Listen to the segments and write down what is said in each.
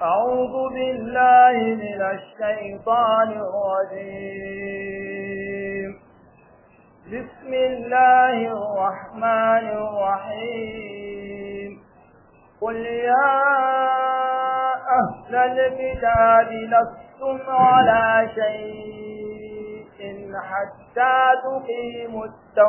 أعوذ بالله من الشيطان الرجيم بسم الله الرحمن الرحيم قل يا أهل الكتاب لستم على شيء حتى تقيموا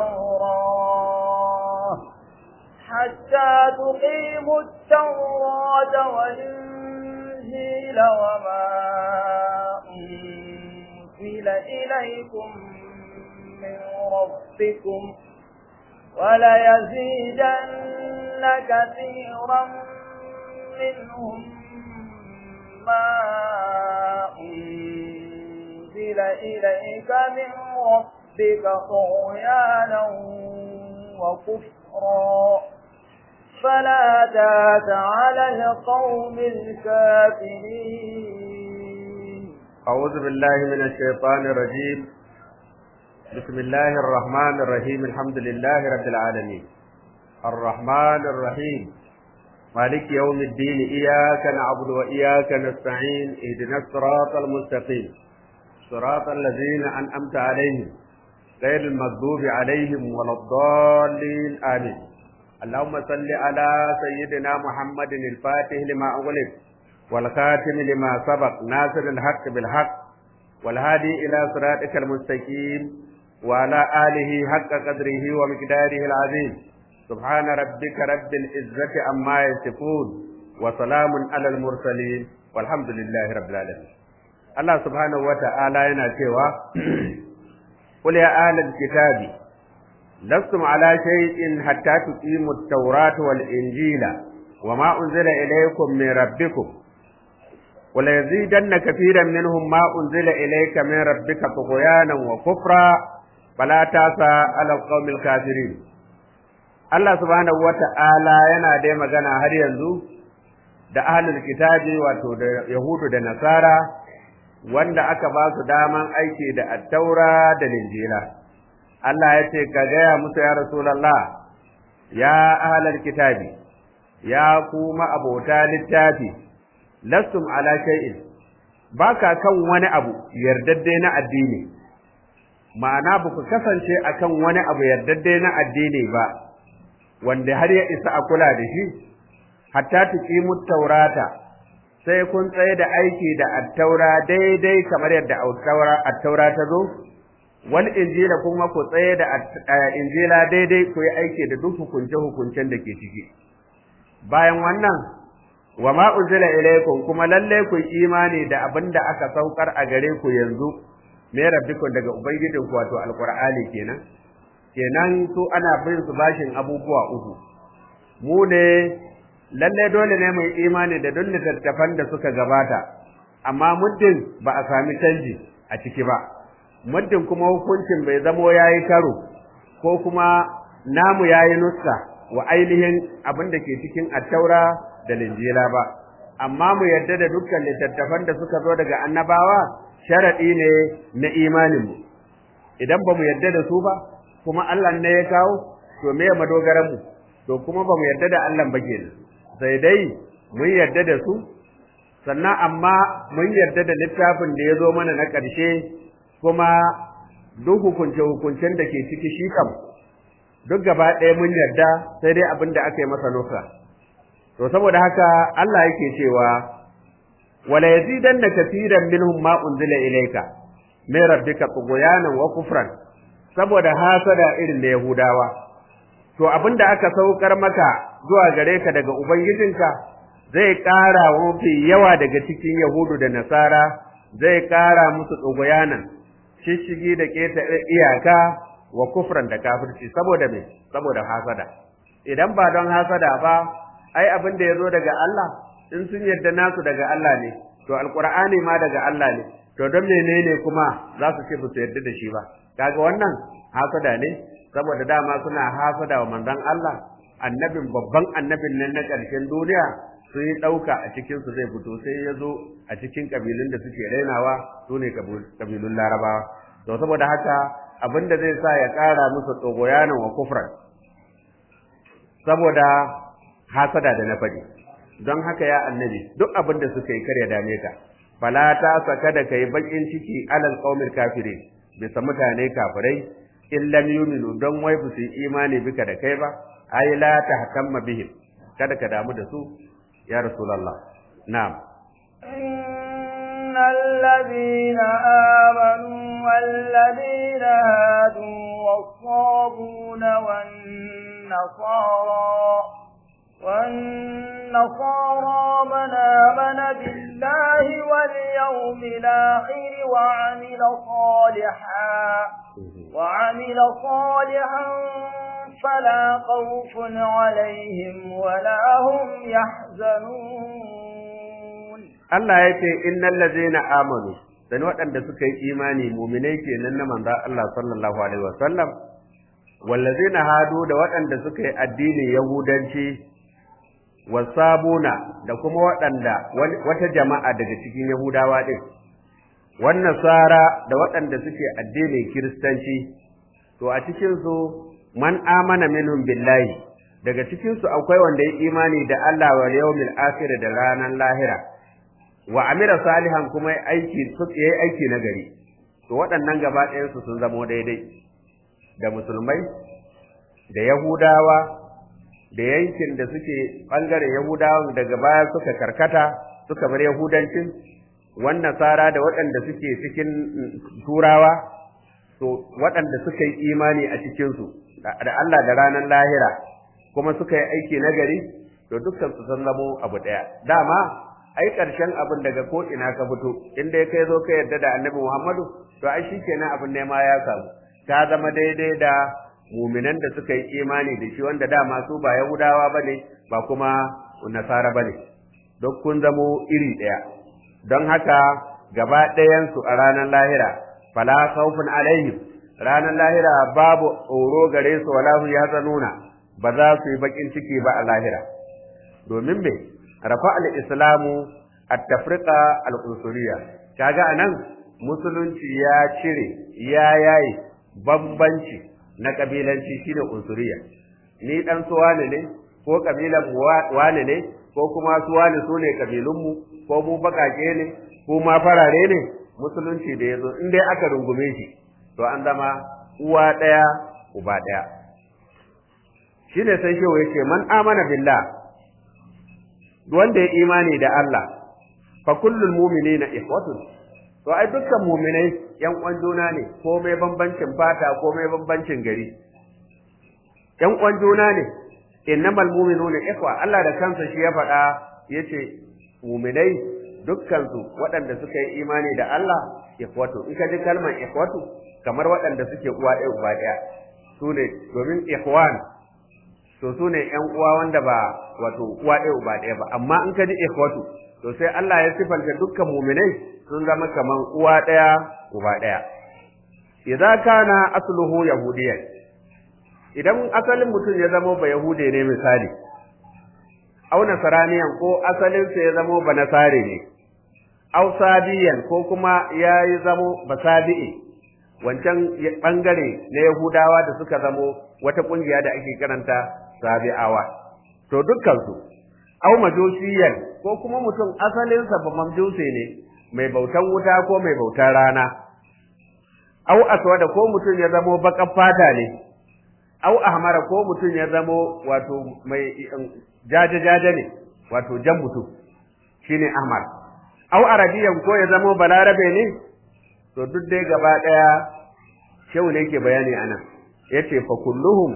التوراة حتى تقيموا التوراة والإنجيل وما أنزل إليكم من ربكم وليزيدن كثيرا منهم ما أنزل إليك من ربك طغيانا وكفرا فلا تات على القوم الكافرين أعوذ بالله من الشيطان الرجيم بسم الله الرحمن الرحيم الحمد لله رب العالمين الرحمن الرحيم مالك يوم الدين إياك نعبد وإياك نستعين اهدنا الصراط المستقيم صراط الذين أنعمت عليهم غير المغضوب عليهم ولا الضالين آمين اللهم صل على سيدنا محمد الفاتح لما أغلق والخاتم لما سبق ناصر الحق بالحق والهادي إلى صراطك المستقيم وعلى آله حق قدره ومقداره العظيم سبحان ربك رب العزة عما يصفون وسلام على المرسلين والحمد لله رب العالمين الله سبحانه وتعالى yana cewa قل يا أهل الكتاب لستم على شيء حتى تقيموا التوراة والإنجيل وما أنزل إليكم من ربكم وليزيدن كثيرا منهم ما أنزل إليك من ربك طغيانا وكفرا فلا تاسى على القوم الكافرين Allah subhanahu wata'ala yana dai magana har yanzu da ahlul kitabi wato da yahudu da nasara wanda aka ba su daman aiki da attaura da linjila Allah ya ce ka gaya musu ya rasulullah ya ahlul kitabi ya kuma abota littafi lastum ala shay'in baka kan wani abu yardadde na addini ma'ana ba ku kasance akan wani abu yardadde na addini ba wanda har ya isa a kula da shi hatta tuqimu taurata sai kun tsaye da aiki da attaura daidai kamar yadda attaura attaura ta zo wal injila kuma ku tsaye da injila daidai ku yi aiki da duk hukunce hukuncen da ke ciki bayan wannan wa ma unzila ilaykum kuma lalle ku imani da abin da aka saukar a gare ku yanzu me rabbikum daga ubangijinku wato alqur'ani kenan kenan su ana bin su bashin abubuwa uku mu ne lalle dole ne mu imani da duk littattafan da suka gabata amma muddin ba a sami canji a ciki ba muddin kuma hukuncin bai zamo yayi karo ko kuma namu yayi nuska wa ainihin abin da ke cikin attaura da linjila ba amma mu yarda da dukkan littattafan da suka zo daga annabawa sharadi ne na imanin mu idan ba mu yarda da su ba kuma Allah ne ya kawo to me madogaran mu to kuma ba mu yarda da Allah ba kenan sai dai mun yarda da su sannan amma mun yarda da littafin da ya zo mana na ƙarshe kuma duk hukunce hukuncen da ke ciki shi kam duk gaba ɗaya mun yarda sai dai abin da aka yi masa nufa to saboda haka Allah yake cewa wala yazidanna katiran minhum ma unzila ilayka min rabbika tughyanan wa kufran saboda hasada irin da Yahudawa to abinda aka saukar maka zuwa gare ka daga ubangijinka zai ƙara mafi yawa daga cikin Yahudu da Nasara zai ƙara musu tsogoyanan shishigi da keta iyaka wa kufran da kafirci saboda me saboda hasada idan ba don hasada ba ai abin da yazo daga Allah in sun yarda nasu daga Allah ne to alqur'ani ma daga Allah ne to don menene kuma za su ce ba su yarda da shi ba kaga wannan hasada ne saboda dama suna hasada wa manzon Allah annabin babban annabin nan na ƙarshen duniya sun yi ɗauka a cikin su zai fito sai ya zo a cikin ƙabilun da suke rainawa su ne ƙabilun larabawa to saboda haka abin da zai sa ya ƙara musu tsogoyanan wa kufran saboda hasada da na faɗi don haka ya annabi duk abin da suka yi kar ya dame ka fala ta saka da kai bakin ciki alal qaumil kafirin bisa mutane kafirai in lam yuminu don wai ba su yi imani bika da kai ba ai la tahkamma bihim kada ka damu da su ya rasulullah na'am إن الذين آمنوا والذين هادوا والصابون والنصارى والنصارى من آمن بالله واليوم الآخر وعمل صالحا وعمل صالحا فلا خوف عليهم ولا هم يحزنون Allah ya ce innal ladzina amanu dan waɗanda suka yi imani mu'minai kenan na manzo Allah sallallahu alaihi wasallam wallazina hadu da waɗanda suka yi addinin yahudanci wasabuna da kuma waɗanda wata jama'a daga cikin yahudawa din wan nasara da waɗanda suke addinin kiristanci to a cikin su man amana minhum billahi daga cikin su akwai wanda ya imani da Allah wal yawmil akhir da ranar lahira wa amira salihan kuma aiki yayi aiki na gari to waɗannan gaba ɗayan su sun zamo daidai da musulmai da yahudawa da yankin da suke bangaren yahudawa daga baya suka karkata suka bar yahudancin wannan sara da waɗanda suke cikin turawa to waɗanda suka yi imani a cikin su da Allah da ranar lahira kuma suka yi aiki na gari to dukkan su sun zamo abu ɗaya dama ai ƙarshen abin daga ko ina ka fito in dai kai zo ka yarda da annabi Muhammadu to ai shikenan abin ne ma ya samu ta zama daidai da muminan da suka yi imani da shi wanda dama su ba Yahudawa bane ba kuma Nasara bane duk kun zamo iri ɗaya don haka gaba ɗayan su a ranar lahira fala khawfun alaihim ranar lahira babu tsoro gare su wala hum yahzanuna ba za su yi bakin ciki ba a lahira domin me rafa al-islamu at-tafriqa al-unsuriyya kaga anan musulunci ya cire ya yayi bambanci na kabilanci shine unsuriyya ni dan su wane ne ko kabilan wane ne ko kuma su wane su ne kabilun mu ko mu bakake ne ko ma farare ne musulunci da yazo in dai aka rungume shi to an zama uwa daya uba daya shine sai shewa yake man amana billah wanda ya imani da Allah fa kullul mu'minina ikhwatun to ai dukkan mu'minai yan uwan juna ne ko mai bambancin fata ko mai bambancin gari yan uwan juna ne innamal mu'minuna ikhwa Allah da kansa shi ya faɗa yace mu'minai dukkan su waɗanda suka yi imani da Allah ikhwatu in ka ji kalmar ikhwatu kamar waɗanda suke uwa ɗaya uba ɗaya su ne domin ikhwan to su ne ƴan uwa wanda ba wato uwa ɗaya uba ɗaya ba amma in ka ji ikhwatu to sai Allah ya sifanta dukkan mu'minai sun zama kaman uwa ɗaya uba ɗaya idza kana asluhu yahudiyyan idan asalin mutum ya zama ba yahude ne misali aw nasaraniyan ko asalin sa ya zama ba nasare ne aw sabiyan ko kuma ya yi zamo ba sabi'i wancan bangare na yahudawa da suka zamo wata kungiya da ake karanta sabi'awa to dukkan su aw majusiyan ko kuma mutum asalin sa ba majusi ne mai bautan wuta ko mai bautan rana aw aswada ko mutum ya zamo bakan fata ne aw ahmara ko mutum ya zamo wato mai jaje jaje ne wato jan mutum shine ahmar aw arabiyan ko ya zamo balarabe ne to duk dai gaba daya shehu ne yake bayani anan yace fa kulluhum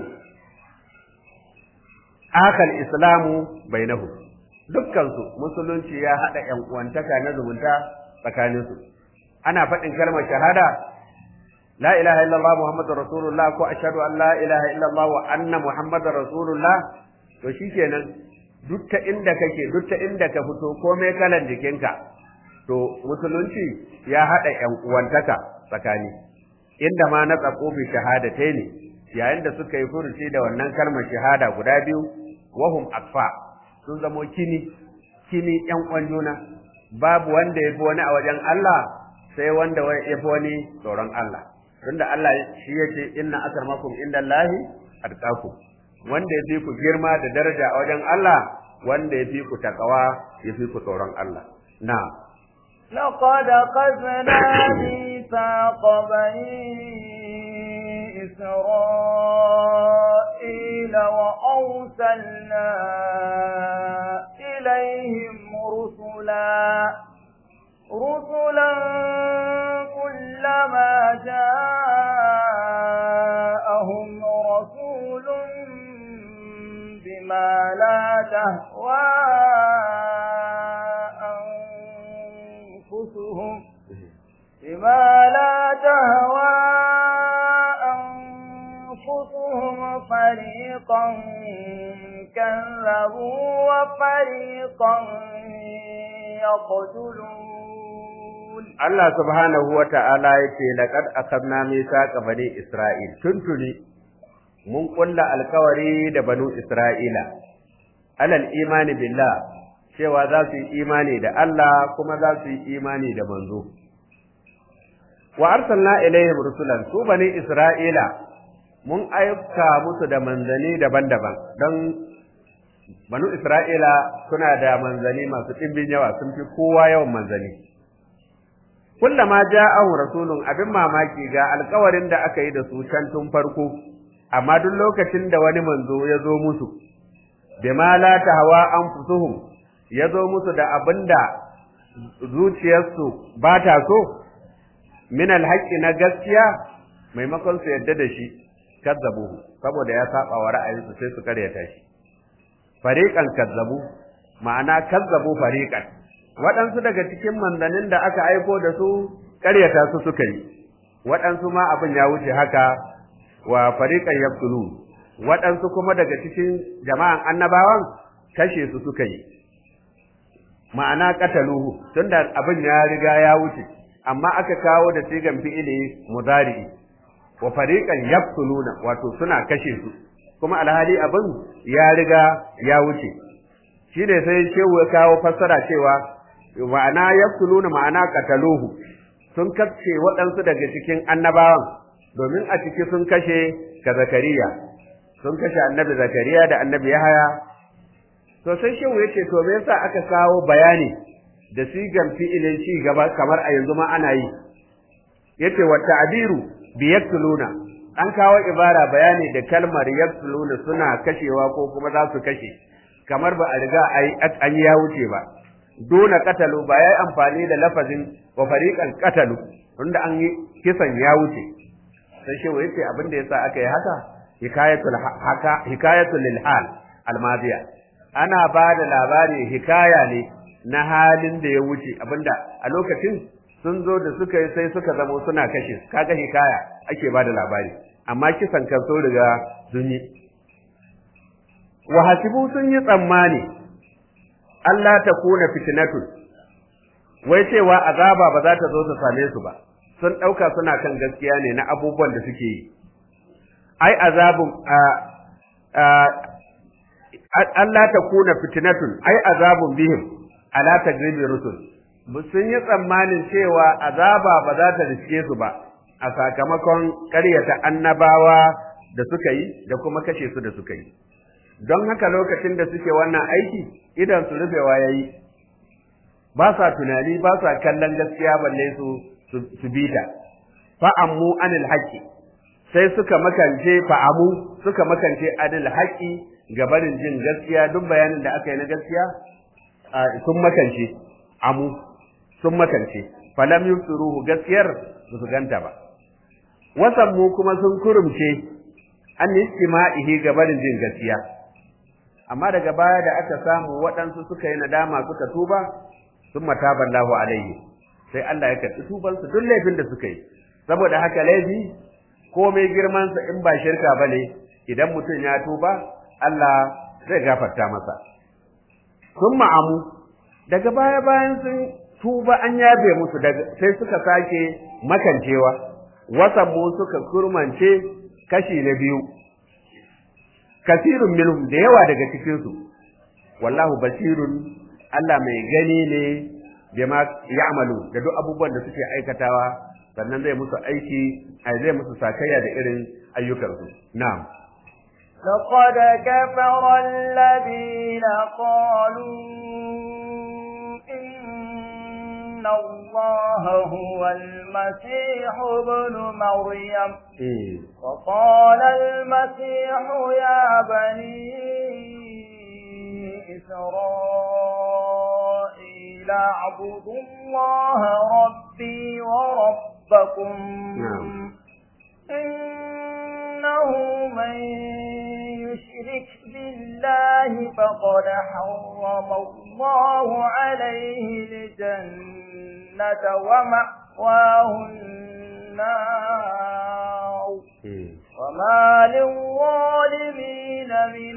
akal islamu bainahu dukkan su musulunci ya hada yan uwantaka na zumunta tsakanin su ana faɗin kalmar shahada la ilaha illallah muhammadur rasulullah ko ashhadu an la ilaha illallah wa anna muhammadar rasulullah to shikenan duk ta inda kake duk ta inda ka fito komai kalan jikinka to musulunci ya hada yan uwantaka tsakani inda ma na tsako bi shahadatai ne yayin da suka yi furuci da wannan kalmar shahada guda biyu wahum akfa sun zamo kini kini yan uwan juna babu wanda ya fi wani a wajen Allah sai wanda ya fi wani tsoron Allah tunda Allah shi ya ce inna akramakum indallahi atqakum wanda ya fi ku girma da daraja a wajen Allah wanda ya fi ku takawa ya fi ku tsoron Allah na لقد أخذنا ميثاق بني إسرائيل وأرسلنا إليهم رسلا رسلا كلما جاءهم رسول بما لا تهوى أنفسهم بما لا تهوى أنفسهم فريقا كذبوا وفريقا يقتلون Allah subhanahu wa ta'ala ya ce, Laƙad akabna misa bani Isra'il, tuntuni mun ƙulla alkawari da banu Isra'ila, alal imani billah, cewa za su yi imani da Allah kuma za su yi imani da manzo. Wa arsalna ilayhim rusulan su bani Isra'ila mun aika musu da manzani daban-daban don banu Isra'ila suna da manzani masu ɗimbin yawa sun fi kowa yawan manzani. kullama ja'ahu rasulun abin mamaki ga alkawarin da aka yi da su can tun farko amma duk lokacin da wani manzo ya zo musu bima la tahwa anfusuhum ya zo musu da abinda zuciyarsu ba ta so min alhaqi na gaskiya maimakon su yadda da shi kazzabu saboda ya saba wa ra'ayinsu sai su karyata shi fariqan kazzabu ma'ana kazzabu fariqan waɗansu daga cikin manzannin da aka aiko da su ƙaryata su suka yi waɗansu ma abin ya wuce haka wa fariqan yaqtulun waɗansu kuma daga cikin jama'an annabawan kashe su suka yi ma'ana qataluhu tunda abin ya riga ya wuce amma aka kawo da sigan fi'ili mudari wa fariqan yaqtuluna wato suna kashe su kuma alhali abin ya riga ya wuce shine sai shehu ya kawo fassara cewa ma'ana yaqtuluna ma'ana qataluhu sun kashe waɗansu daga cikin annabawan domin a ciki sun kashe ka zakariya sun kashe annabi zakariya da annabi yahaya to sai shehu yace to me yasa aka kawo bayani da sigan fi'ilin ci gaba kamar a yanzu ma ana yi yace wa ta'biru bi yaqtuluna an kawo ibara bayani da kalmar yaqtuluna suna kashewa ko kuma za su kashe kamar ba a riga an ya wuce ba dona katalu ba yayi amfani da lafazin wa fariqan katalu tunda an yi kisan ya wuce sai shi wai ce abin da yasa aka yi haka hikayatul haka hikayatul lil hal almadiya ana ba da labari hikaya ne na halin da ya wuce abinda a lokacin sun zo da suka yi sai suka zamo suna kashe kaga hikaya ake ba da labari amma kisan kan so riga sun yi wa hasibu sun yi tsammani Allah ta kuna fitnatun wai cewa azaba ba za ta zo ta same su ba sun ɗauka suna kan gaskiya ne na abubuwan da suke yi ai azabun Allah ta kuna fitnatun ai azabun bihim ala tagribi rusul sun yi tsammanin cewa azaba ba za ta riske su ba a sakamakon ƙaryata annabawa da suka yi da kuma kashe su da suka yi don haka lokacin da suke wannan aiki idan su rufewa yayi ba sa tunani ba sa kallon gaskiya balle su su bita fa'ammu anil haqqi sai suka makance fa'amu suka makance anil haqqi gabarin jin gaskiya duk bayanin da aka yi na gaskiya sun makance amu sun makance falam yusuruhu gaskiyar ba su ganta ba wasan mu kuma sun kurumce an istima'ihi gabarin jin gaskiya amma daga baya da aka samu waɗansu suka yi nadama suka tuba sun mataballahu alaihi sai Allah ya karɓi tubansu duk laifin da suka yi saboda haka laifi komai girmansa in ba shirka bane idan mutum ya tuba Allah zai gafarta masa sun ma'amu daga baya bayan sun tuba an yabe musu sai suka sake makancewa wasan mu suka kurmance kashi na biyu kasirun minhum da yawa daga cikin su wallahu basirun Allah mai gani ne bima ya'malu da duk abubuwan da suke aikatawa sannan zai musu aiki ai zai musu sakayya da irin ayyukansu na'am لقد كفر الذين قالوا إن الله هو المسيح ابن مريم وقال المسيح يا بني إسرائيل اعبدوا الله ربي وربكم إنه من يشرك بالله فقد حرم الله عليه الجنة ومأواه النار وما للظالمين من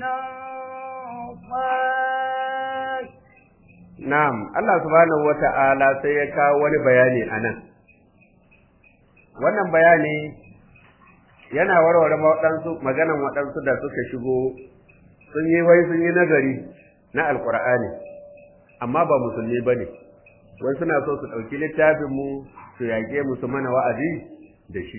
أنصار Na'am, Allah subhanahu wata'ala sai ya kawo wani bayani a nan. Wannan bayani yana warware waɗansu maganan waɗansu da suka shigo sun yi wai sun yi nazari na Alƙur'ani, amma ba musulmi ba ne, wai suna so su ɗauki littafinmu su yaƙe mu su mana wa'azi da shi.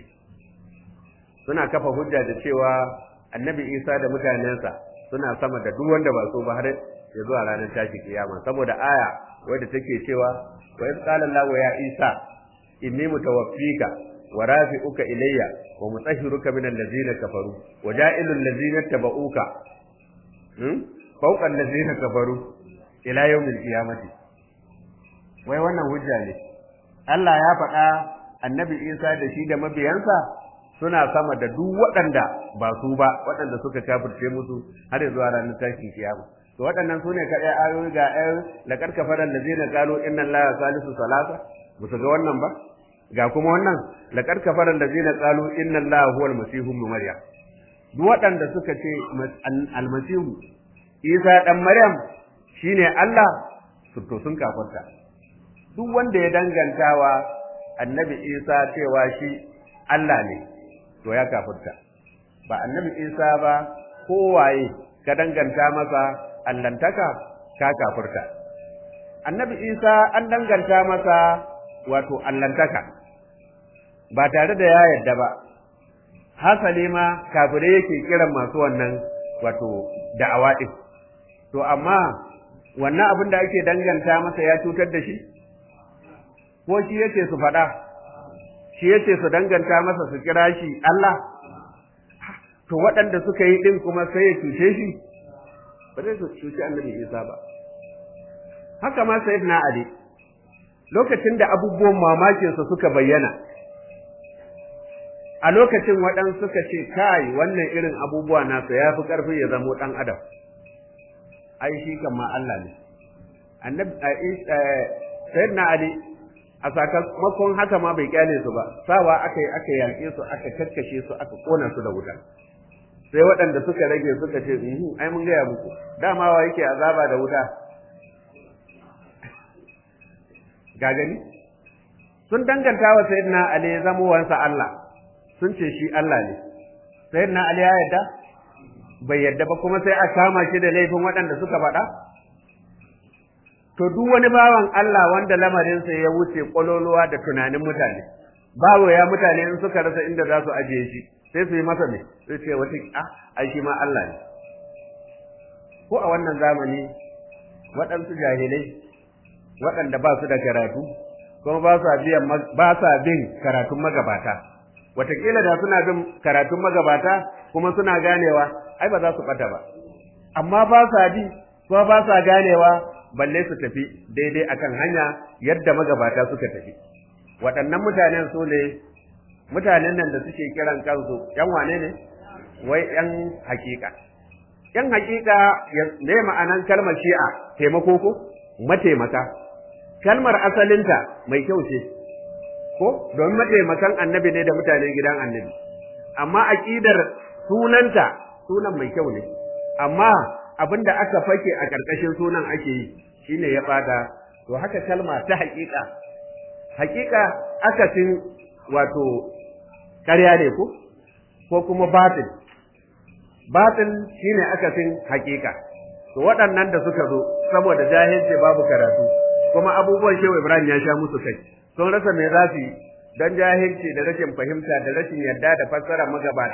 Suna kafa hujja da cewa annabi Isa da mutanensa suna sama da duk wanda ba so ba har ya zuwa ranar tashi kiyama saboda aya wadda take cewa wa in qala Allah ya Isa inni mutawaffika wa rafi'uka ilayya wa mutahhiruka min allazina kafaru wa ja'ilul ladzina tabauka hmm fawqa allazina kafaru ila yawmil qiyamati wai wannan hujja ne Allah ya faɗa annabi Isa da shi da mabiyansa suna sama da duk waɗanda ba su ba waɗanda suka kafirce musu har zuwa ranar tashin kiyama to waɗannan sune kaɗai ayoyi ga ayoyi la kad kafara allazina qalu inna allaha salisu salasa ba su ga wannan ba ga kuma wannan la kad kafara allazina qalu inna allaha huwal masihu ibn maryam duk waɗanda suka ce almasihu isa dan maryam shine Allah su to sun kafarta duk wanda ya dangantawa annabi isa cewa shi Allah ne to ya kafirta ba annabi isa ba kowaye ka danganta masa allantaka ka kafirta annabi isa an danganta masa wato allantaka ba tare da ya yarda ba hasali ma kafirai yake kiran masu wannan wato da'awa din to amma wannan abin da ake danganta masa ya cutar da shi ko shi yake su faɗa shi yace su danganta masa su kira shi Allah to waɗanda suka yi din kuma sai ya cuce shi ba zai su cuci annabi Isa ba haka ma sayyidina Ali lokacin da abubuwan mamakin sa suka bayyana a lokacin waɗansu suka ce kai wannan irin abubuwa nasa ya fi ƙarfi ya zamo ɗan adam ai shi kama Allah ne annabi sayyidina Ali a sakamakon haka ma bai kyale su ba sawa aka yi aka yaƙe su aka kakkashe su aka kona su da wuta sai waɗanda suka rage suka ce ai mun gaya muku dama wa yake azaba da wuta ga gani sun danganta wa sayyidina ali zamowansa Allah sun ce shi Allah ne sayyidina ali ya yadda bai yadda ba kuma sai a kama shi da laifin waɗanda suka faɗa to duk wani bawan Allah wanda lamarinsa ya wuce kwaloluwa da tunanin mutane bawo ya mutane in suka rasa inda za su ajiye shi sai su yi masa ne sai ce wata ah ai shi ma Allah ne ko a wannan zamani waɗansu jahilai waɗanda ba su da karatu kuma ba sa biyan ba sa bin karatun magabata wataƙila da suna bin karatun magabata kuma suna ganewa ai ba za su ɓata ba amma ba sa bi kuma ba sa ganewa balle su tafi daidai akan hanya yadda magabata suka tafi waɗannan mutanen su ne mutanen nan da suke kiran kansu ‘yan wane ne? Wai ‘yan hakika. ‘Yan hakika ne ma'anan kalmar shi'a taimako ko? Mataimaka. Kalmar asalinta mai kyau ce, ko? Domin mataimakan annabi ne da mutanen gidan annabi. Amma aƙidar sunanta sunan mai kyau ne. Amma abin da aka fake a ƙarƙashin sunan ake yi shine ya ɓata. To haka kalma ta hakika. Hakika akasin wato ƙarya ne ko ko kuma batil batil shine akasin hakika to waɗannan da suka zo saboda jahilci babu karatu kuma abubuwan shehu Ibrahim ya sha musu kai sun rasa me za su yi don jahilci da rashin fahimta da rashin yarda da fassara magabata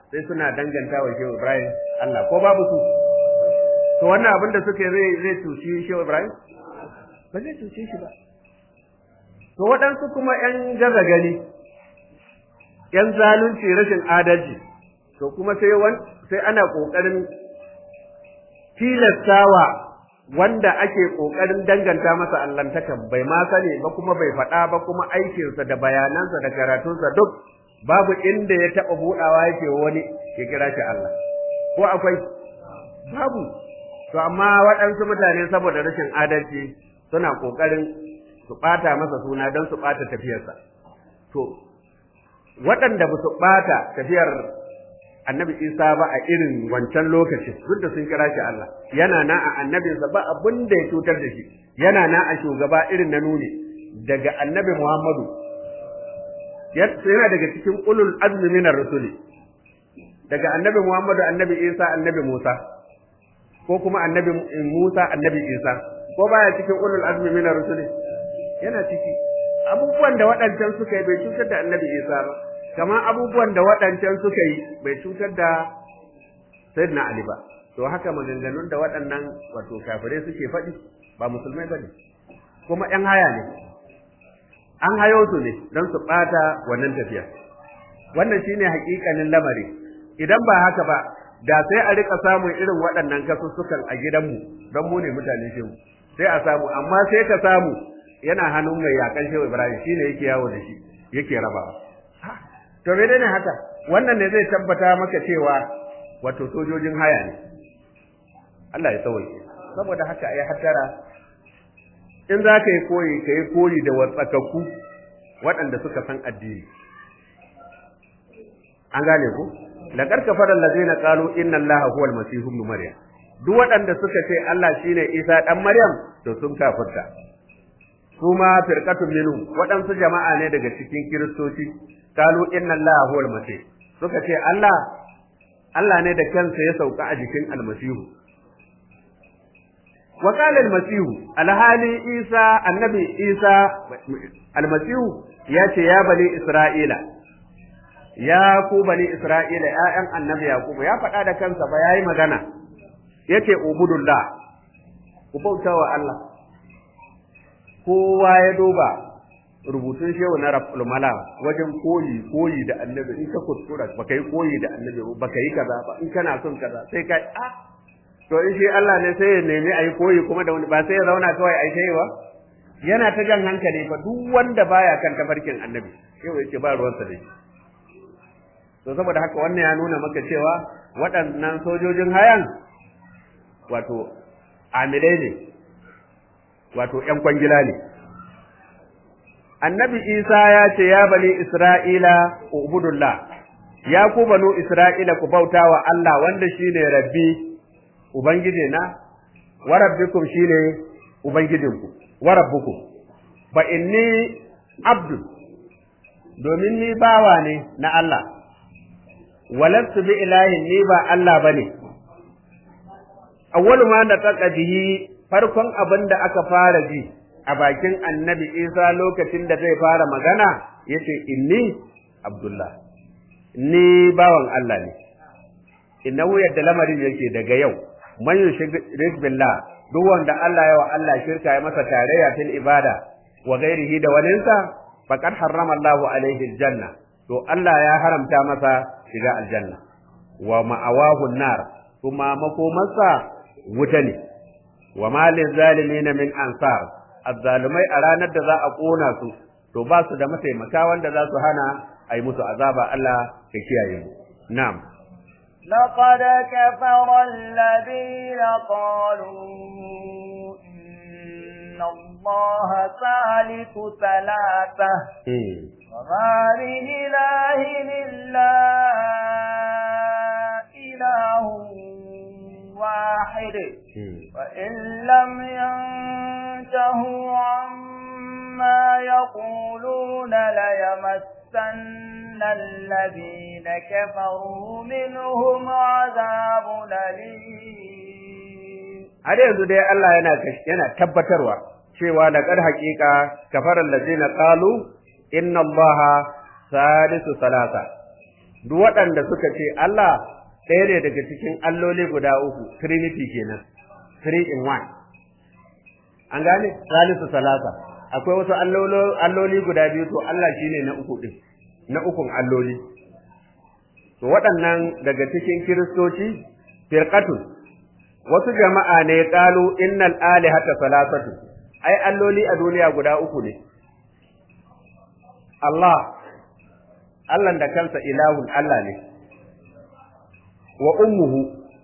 sai suna danganta wa Shehu Ibrahim Allah ko babu su to wannan abin da suke zai zai cuci Shehu Ibrahim ba zai cuce shi ba to waɗansu kuma ƴan gaza gani ƴan zalunci rashin adalci to kuma sai sai ana ƙoƙarin tilastawa wanda ake ƙoƙarin danganta masa allantakan bai ma sani ba kuma bai faɗa ba kuma aikinsa da bayanansa da karatunsa duk babu inda ya taɓa buɗawa yake wani ya kira shi Allah ko akwai babu to amma waɗansu mutane saboda rashin adalci suna ƙoƙarin su ɓata masa suna don su ɓata tafiyarsa to waɗanda ba su ɓata tafiyar annabi isa ba a irin wancan lokacin duk da sun kira shi Allah yana na a annabinsa ba abin da ya cutar da shi yana na a shugaba irin na nuni daga annabi Muhammadu yana daga cikin ulul azmi minar rusuli daga annabi Muhammadu annabi Isa annabi Musa ko kuma annabi Musa annabi Isa ko baya cikin ulul azmi minar rusuli yana ciki abubuwan da waɗancan suka yi bai cutar da annabi Isa ba kamar abubuwan da waɗancan suka yi bai cutar da Sayyidina Ali ba to haka maganganun da waɗannan wato kafirai suke faɗi ba musulmai bane kuma ƴan haya ne an hayo su ne don su ɓata wannan tafiya wannan shine haƙiƙanin lamari idan ba haka ba da sai a rika samun irin waɗannan kasussukan a gidanmu don mu ne mutane shehu sai a samu amma sai ka samu yana hannun mai yakan shehu ibrahim shine yake yawo da shi yake rabawa to me ne haka wannan ne zai tabbata maka cewa wato sojojin haya ne Allah ya tsawaye saboda haka ai hatara in za ka yi koyi ka yi koyi da watsakakku waɗanda suka san addini an gane ku laqad kafara allazina qalu inna allaha huwal masih ibn maryam duk waɗanda suka ce Allah shine Isa dan Maryam to sun kafirta su ma firqatun minhum waɗansu jama'a ne daga cikin kiristoci qalu inna allaha huwal masih suka ce Allah Allah ne da kansa ya sauka a jikin almasihu wa qala almasihu alhali Isa annabi Isa almasihu ya ce ya bani Isra'ila ya ku bani Isra'ila ‘ya'yan annabi Yakubu ya faɗa da kansa ba ya yi magana, ya ce, Ubudullah, ku bauta wa Allah, kowa ya duba rubutun shehu na Rafulmala wajen koyi koyi da annabi in ka kuskura baka yi koyi da annabi baka yi kaza ba in kana son kaza sai ka a to in shi Allah ne sai ya nemi a yi koyi kuma da wani ba sai ya zauna kawai a yi ba yana ta jan hankali fa duk wanda baya kan tafarkin annabi shehu yake ba ruwansa da shi to saboda haka wannan ya nuna maka cewa waɗannan sojojin hayan wato amilai ne wato ‘yan kwangila ne annabi isa ya ce ya bani isra'ila ubudullah ya ku banu isra'ila ku bauta wa Allah wanda shine rabbi ubangiji na wa rabbikum shine ubangijinku wa rabbukum fa inni abdu domin ni bawa ne na Allah walastu bi ilahin ni ba Allah bane awwalu ma da taka bihi farkon abin da aka fara ji a bakin annabi Isa lokacin da zai fara magana yace inni Abdullah ni bawan Allah ne innahu yadda lamarin yake daga yau man yushrik billah duk wanda Allah ya wa Allah shirka ya masa tarayya fil ibada wa ghairihi da walinsa faqad harrama Allahu alaihi aljanna to Allah ya haramta masa shiga aljanna wa ma'awahu nar kuma makomarsa wuta ne wa malin zalimin min ansar azzalumai a ranar da za a kona su to ba su da mataimaka wanda za su hana a yi musu azaba Allah ka kiyaye mu na'am لقد كفر الذين قالوا إن الله ثالث ثلاثة وما من إله إلا إله واحد وإن لم ينتهوا عما يقولون ليمسن الذين كفروا منهم عذاب أليم har yanzu dai Allah yana yana tabbatarwa cewa da kar haƙiƙa kafaran lazina qalu inna allaha salisu salasa duk waɗanda suka ce Allah ɗaya ne daga cikin alloli guda uku trinity kenan three in one an gane salisu salasa akwai wasu alloli guda biyu to Allah shine na uku din na ukun alloli to waɗannan daga cikin kiristoci firqatun wasu jama'a ne qalu innal alihata salasatu ai alloli a duniya guda uku ne Allah Allah da kansa ilahun Allah ne wa ummuhu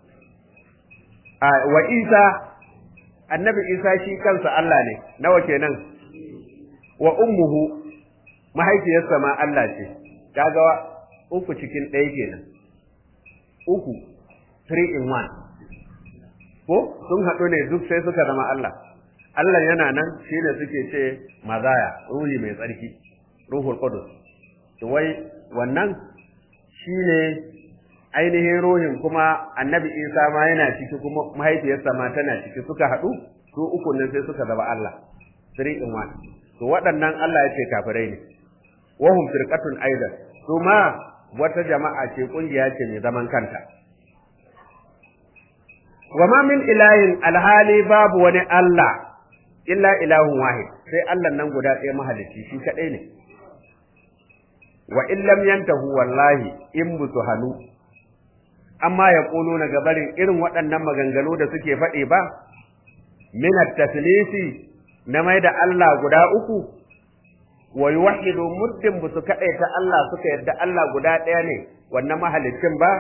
wa Isa annabi Isa shi kansa Allah ne nawa kenan wa ummuhu mahaifiyarsa ma Allah ce kaga uku cikin ɗaya kenan uku three in one ko sun haɗu ne duk sai suka zama Allah Allah yana nan shine suke ce mazaya ruhi mai tsarki ruhul qudus to wai wannan shine ainihin ruhin kuma annabi Isa ma yana ciki kuma mahaifiyarsa ma tana ciki suka haɗu su uku ne sai suka zama Allah three in one to waɗannan Allah ya ce kafirai ne wahum firqatun aidan su ma wata jama'a ce kungiya ce mai zaman kanta wa ma min ilahin alhali babu wani Allah illa ilahun wahid sai Allah nan guda ɗaya mahalicci shi kaɗai ne wa in lam yantahu wallahi in busu hanu amma ya na gabarin irin waɗannan maganganu da suke faɗi ba min at-taslisi na mai da Allah guda uku wa yuwahhidu muddin busu kaɗaita Allah suka yadda Allah guda ɗaya ne wannan mahalicin ba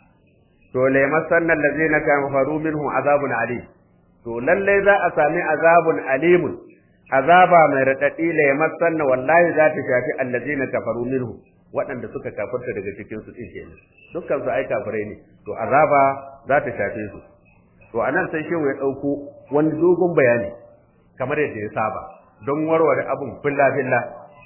to la yamassanna allazina kafaru minhu azabun alim to lalle za a sami azabun alimun azaba mai radadi la yamassanna wallahi za ta shafi allazina kafaru minhu waɗanda suka kafirta daga cikin su din kenan dukkan su ai kafirai ne to azaba za ta shafe su to anan sai shehu ya dauko wani dogon bayani kamar yadda ya saba don warware abun filla filla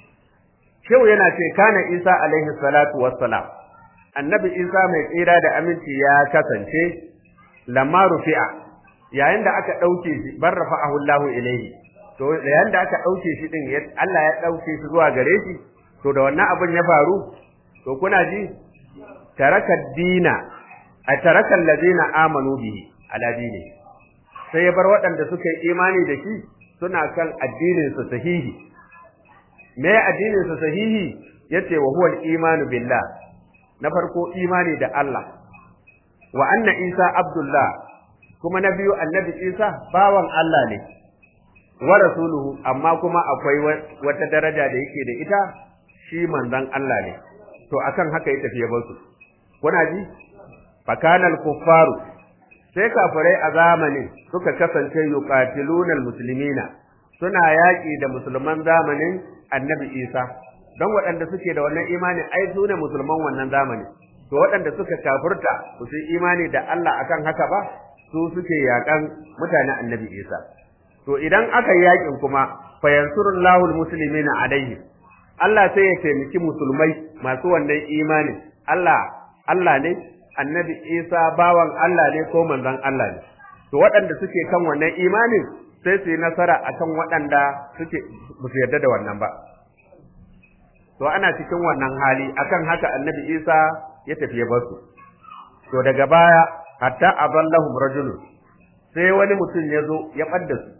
shehu yana ce kana isa alaihi salatu wassalam annabi isa mai tsira da aminci ya kasance lamma rufi'a yayin da aka ɗauke shi bar rafa'ahu Allahu ilaihi to yayin da aka ɗauke shi din Allah ya ɗauke shi zuwa gare shi to da wannan abin ya faru to kuna ji taraka dina a taraka allazina amanu bihi ala dini sai ya bar waɗanda suka yi imani da shi suna kan addinin su sahihi me addinin su sahihi yace wa huwa al-imanu billah na farko imani da Allah wa anna Isa Abdullah kuma na biyu annabi Isa bawan Allah ne wa rasuluhu amma kuma akwai wata daraja da yake da ita shi manzon Allah ne to akan haka ya tafi ya su kuna ji fakanal kuffaru sai kafirai a zamanin suka kasance yuqatiluna almuslimina suna yaƙi da musulman zamanin annabi Isa don waɗanda suke da wannan imani ai su ne musulman wannan zamani to waɗanda suka kafirta su yi imani da Allah akan haka ba su suke yaƙan mutanen annabi Isa to idan aka yi yaƙin kuma fa yansurullahu almuslimina alaihi Allah sai ya taimaki musulmai masu wannan imani Allah Allah ne annabi Isa bawan Allah ne ko manzon Allah ne to waɗanda suke kan wannan imanin sai su yi nasara akan waɗanda suke ba su yarda da wannan ba to ana cikin wannan hali akan haka annabi Isa ya tafi ya basu to daga baya hatta aballahum rajulun sai wani mutum ya zo ya ɓadda su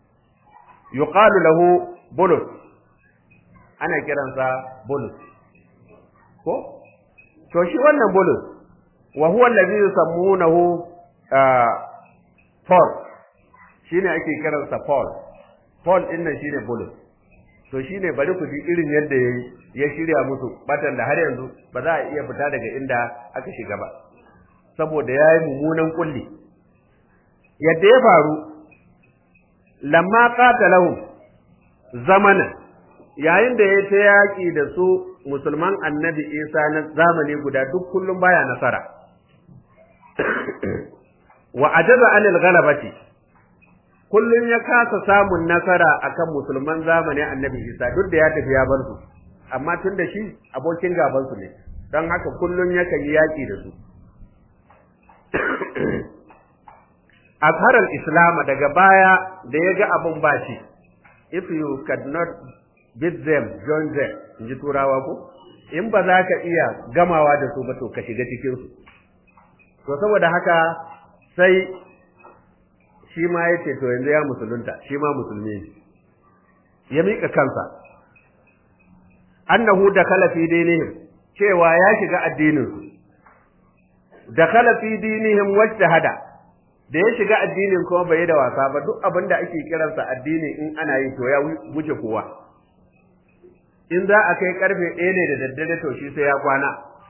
yuqalu lahu bulus ana kiransa bulus ko to shi wannan bulus wa huwa allazi yusammunahu Paul shine ake kiransa Paul Paul din nan shine bulus to shine bari ku ji irin yadda yayi ya shirya musu batan da har yanzu ba za a iya fita daga inda aka shiga ba saboda yayi mummunan kulli yadda ya faru lamma qatalahum zamana yayin da ya ta yaki da su musulman annabi Isa na zamani guda duk kullum baya nasara wa ajaza anil ghalabati kullum ya kasa samun nasara akan musulman zamanin annabi Isa duk da ya tafi ya bar su amma tun da shi abokin gaban su ne don haka kullum yakan yi yaki da su azhar al-islam daga baya da ya ga abun ba shi if you could not beat them join them in ji turawa ko in ba za ka iya gamawa da su ba to ka shiga cikin su to saboda haka sai shi ma ya ce to yanzu ya musulunta shi ma musulmi ne ya miƙa kansa annahu da kala fi dinihim cewa ya shiga addinin su da kala fi dinihim wajtahada da ya shiga addinin kuma bai da wasa ba duk abin da ake kiransa addini in ana yi to ya wuce kowa in za a kai karfe ɗaya ne da daddare to shi sai ya kwana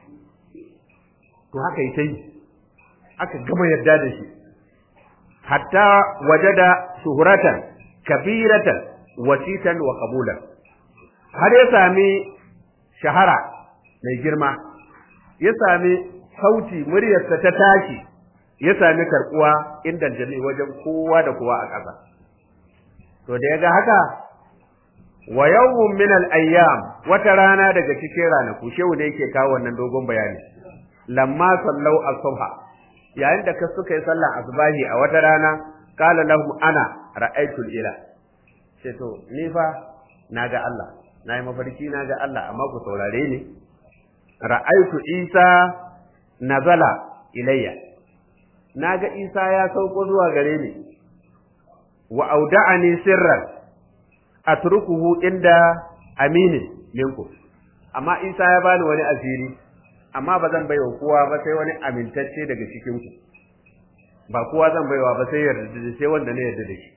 to haka yi ta yi aka gama yarda da shi hatta wajada shuhuratan kabiratan wasitan wa qabulan har ya sami shahara mai girma ya sami sauti muryarsa ta tashi ya sami karbuwa inda jami wajen kowa da kowa a ƙasa to da ya ga haka wa yawmun min al-ayyam wata rana daga cikin ranaku shehu ne yake kawo wannan dogon bayani lamma sallau as-subha yayin da ka suka yi sallah asbahi a wata rana qala lahum ana ra'aytul ila ce to ni fa naga Allah nayi mafarki naga Allah amma ku saurare ni ra'aytu Isa nazala ilayya naga Isa ya sauko zuwa gare ni wa auda'ani sirran atrukuhu inda aminin minku amma Isa ya bani wani asiri amma ba zan baiwa kowa ba sai wani amintacce daga cikin ku ba kowa zan baiwa ba sai yarda da sai wanda ne yarda da shi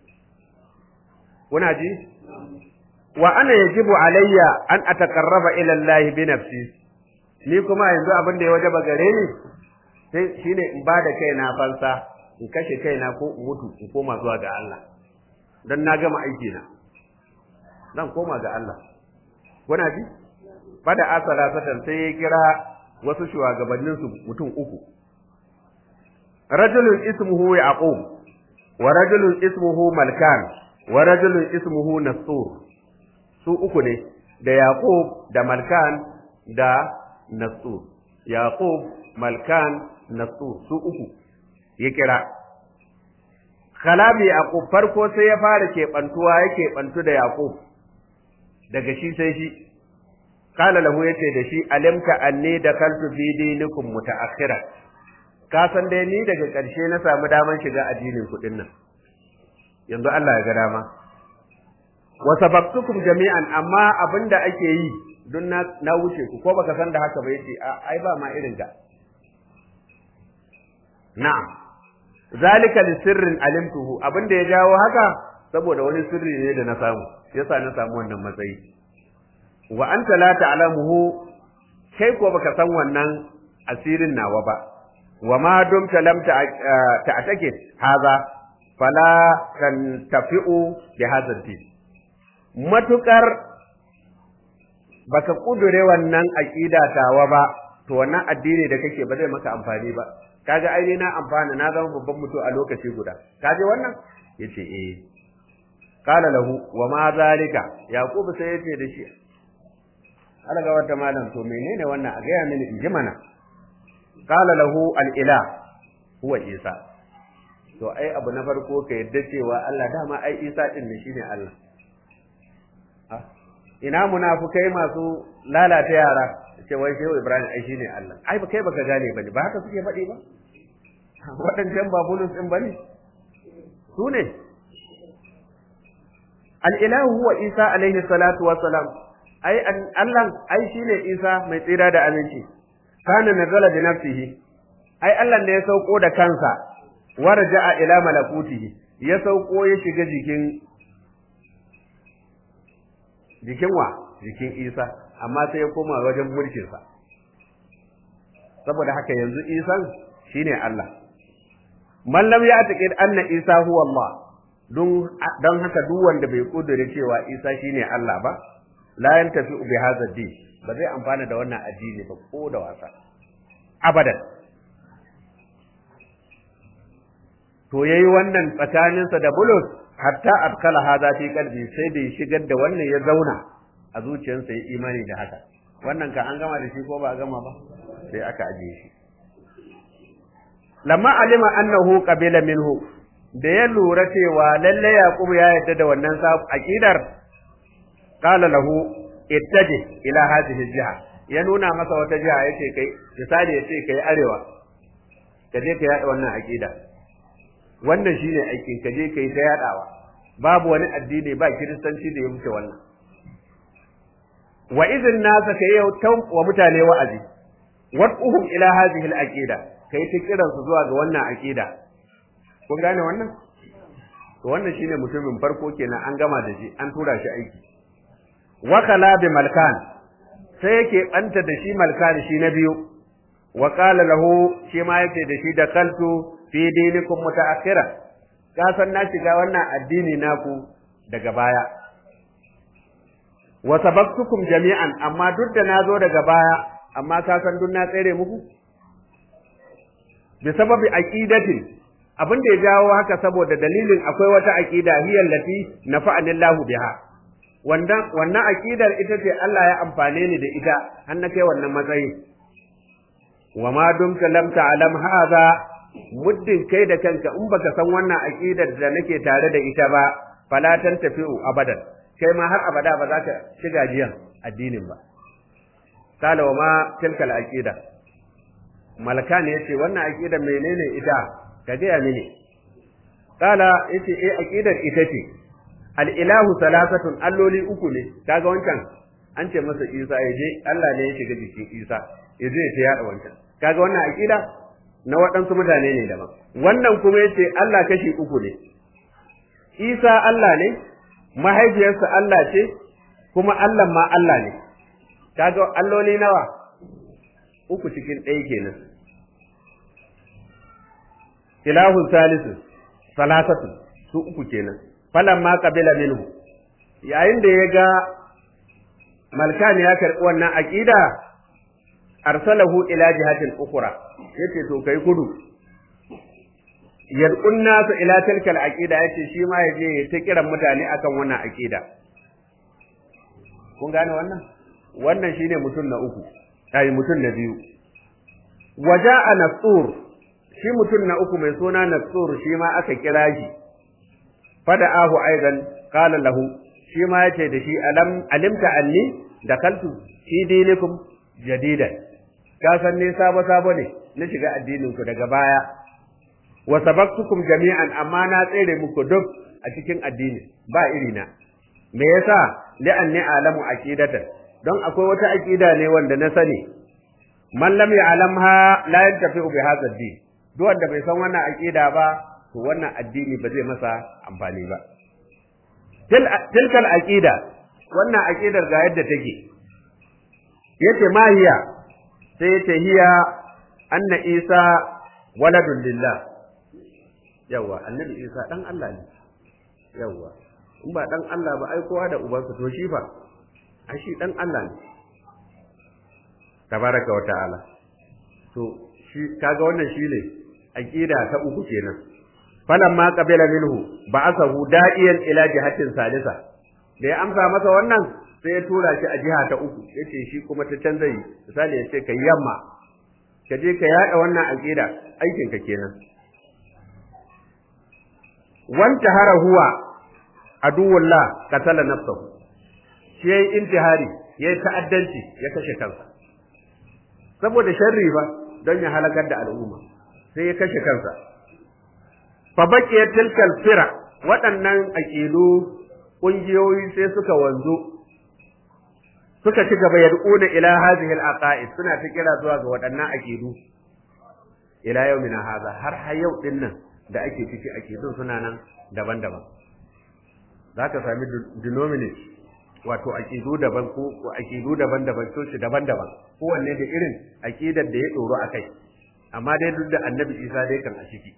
kuna ji wa ana yajibu alayya an ataqarraba ila Allah bi nafsi ni kuma yanzu abin da ya wajaba gare ni sai shine in bada kaina fansa in kashe kaina ko in mutu in koma zuwa ga Allah dan na gama aiki na zan koma ga Allah kuna ji bada asala satan sai ya kira wasu shugabannin su mutum uku rajulun ismuhu yaqub wa rajulun ismuhu malkan wa rajulun ismuhu nasur su uku ne da yaqub da malkan da nasur yaqub malkan nasur su uku ya kira kalami yaqub farko sai ya fara keɓantuwa ya keɓantu da yaqub daga shi sai shi kala lahu yace da shi alimta anni da kaltu fi dinikum mutaakhira ka san dai ni daga ƙarshe na samu daman shiga addinin kuɗin nan yanzu Allah ya ga dama wa sabaqtukum jami'an amma abinda ake yi dun na, na wuce ku ko baka san da haka ba yace ai ba ma irin ka na'am zalika li sirrin alimtuhu abinda ya jawo haka saboda wani sirri ne da na samu yasa na samu wannan matsayi wa anta la ta'lamuhu kai ko baka san wannan asirin nawa ba wa ma dumta lam ta'take haza fala tantafi'u bi hadha din matukar baka kudure wannan aqida tawa ba to wannan addini da kake ba zai maka amfani ba kaga ai na amfana na zama babban mutum a lokaci guda kaje wannan yace eh qala lahu wa ma zalika yaqub sai yace da shi alaga wata malam to menene wannan a gaya mini in ji mana qala lahu al ilah huwa isa to ai abu na farko ka yadda cewa Allah dama ai isa din ne shine Allah ina munafukai masu lalata yara ce wai shehu ibrahim ai shine Allah ai ba kai baka gane bane ba haka suke faɗi ba waɗancan ba bulus din bane su ne al-ilahu huwa isa alaihi salatu wa salam ai Allah ai shine isa mai tsira da aminci kana nazala bi nafsihi ai Allah ne ya sauko da kansa warja'a ila malakutihi ya sauko ya shiga jikin jikin wa jikin Isa amma sai ya koma wajen mulkin sa saboda haka yanzu Isan shine Allah man lam ya'taqid anna Isa huwa Allah don don haka duk wanda bai kudure cewa Isa shine Allah ba la yantafi bi hadha din ba zai amfana da wannan addini ba ko da wasa abadan to yayi wannan tsakaninsa da bulus hatta adkala hadha fi qalbi sai da shigar da wannan ya zauna a zuciyarsa ya imani da haka wannan ka an gama da shi ko ba a gama ba sai aka ajiye shi lamma alima annahu qabila minhu da ya lura cewa lalle yaqub ya yarda da wannan aqidar qala lahu ittaji ila hadhihi jiha ya nuna masa wata jiha ya ce kai misali ya ce kai arewa ka je ka yada wannan aqida wannan shine aikin ka je kai ta yadawa babu wani addini ba kiristanci da ya wuce wannan wa idin nasa kai yau wa mutane wa'azi wad'uhum ila hadhihi al-aqida kai ta kiran su zuwa ga wannan aqida kun gane wannan to wannan shine mutumin farko kenan an gama da shi an tura shi aiki wa kala bi malkan sai yake banta da shi malkan shi na biyu wa qala lahu shi ma yake da shi da kaltu fi dinikum mutaakhira ka san na shiga wannan addini naku daga baya wa sabaqtukum jami'an amma duk da nazo daga baya amma ka san duk na tsere muku bi sababi aqidatin abin da ya jawo haka saboda dalilin akwai wata aqida hiyal lati nafa'ani Allahu biha wannan wannan aqidar ita ce Allah ya amfane ni da ita har na kai wannan matsayi wa ma dumta lam ta'lam hadha muddin kai da kanka in baka san wannan aqidar da nake tare da ita ba fala tantafi'u abadan kai ma har abada ba za ka shiga jiyan addinin ba kala wa ma tilkal aqida malaka ne yace wannan aqida menene ita ka gaya mini kala yace eh aqidar ita ce al ilahu salasatun alloli uku ne kaga wancan an ce masa Isa ya je Allah ne ya shiga jikin Isa ya je ya yada wancan kaga wannan aqida na waɗansu mutane ne daban wannan kuma yace Allah kashi uku ne Isa Allah ne mahaifiyarsa Allah ce kuma Allah ma Allah ne kaga alloli nawa uku cikin ɗaya kenan ilahu salisu salasatu su uku kenan falan ma qabila minhu yayin da ya ga malkan ya karɓi wannan aqida arsalahu ila jihatin ukhra yace to kai kudu yad'un nasu ila tilka al-aqida yace shi ma yaje ta kiran mutane akan wannan aqida kun gane wannan wannan shine mutum na uku ai mutum na biyu waja'a nasur shi mutum na uku mai suna nasur shi ma aka kira shi fada'ahu aidan qala lahu shi ma yace da shi alam alimta anni dakaltu fi dinikum jadidan ka san ne sabo sabo ne na shiga addinin ku daga baya wa sabaqtukum jami'an amma na tsere muku duk a cikin addini ba irina me yasa li'anni alamu aqidatan don akwai wata aqida ne wanda na sani man lam ya'lamha la yantafi'u bi hadha ad-din duk wanda bai san wannan aqida ba to wannan addini ba zai masa amfani ba tilkal aqida wannan aqidar ga yadda take yace ma hiya sai yace hiya anna isa waladun lillah yawa annabi isa dan Allah ne yawa in ba dan Allah ba ai kowa da ubansa to shi fa ai shi dan Allah ne tabaraka wa ta'ala to shi kaga wannan shine aqida ta uku kenan falamma qabila minhu ba'athahu da'iyan ila jihatin salisa da ya amsa masa wannan sai ya tura shi a jiha ta uku yace shi kuma ta canza yi misali yace kai yamma ka je ka yada wannan aqida aikin ka kenan wanta hara huwa aduwullah qatala nafsahu shi yayi intihari yayi ta'addanci ya kashe kansa saboda sharri ba don ya halakar da al'umma sai ya kashe kansa fa baqiya tilkal fira waɗannan aqidu kungiyoyi sai suka wanzu suka ci gaba yad'una ila hadhihi al-aqaid suna ta kira zuwa ga waɗannan aqidu ila yawmina hadha har har yau din nan da ake ciki aqidun suna nan daban-daban zaka sami denominate wato aqidu daban ko aqidu daban-daban so shi daban-daban kowanne da irin aqidar da ya doro akai amma dai duk da annabi Isa dai kan a ciki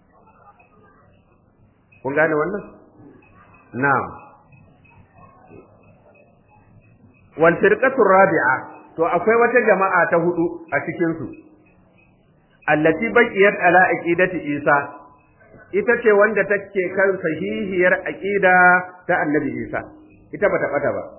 kun gane wannan na'am wal firqatu rabi'a to akwai wata jama'a ta hudu a cikin su allati baqiyat ala aqidati Isa ita ce wanda take kan sahihiyar aqida ta annabi Isa ita bata bata ba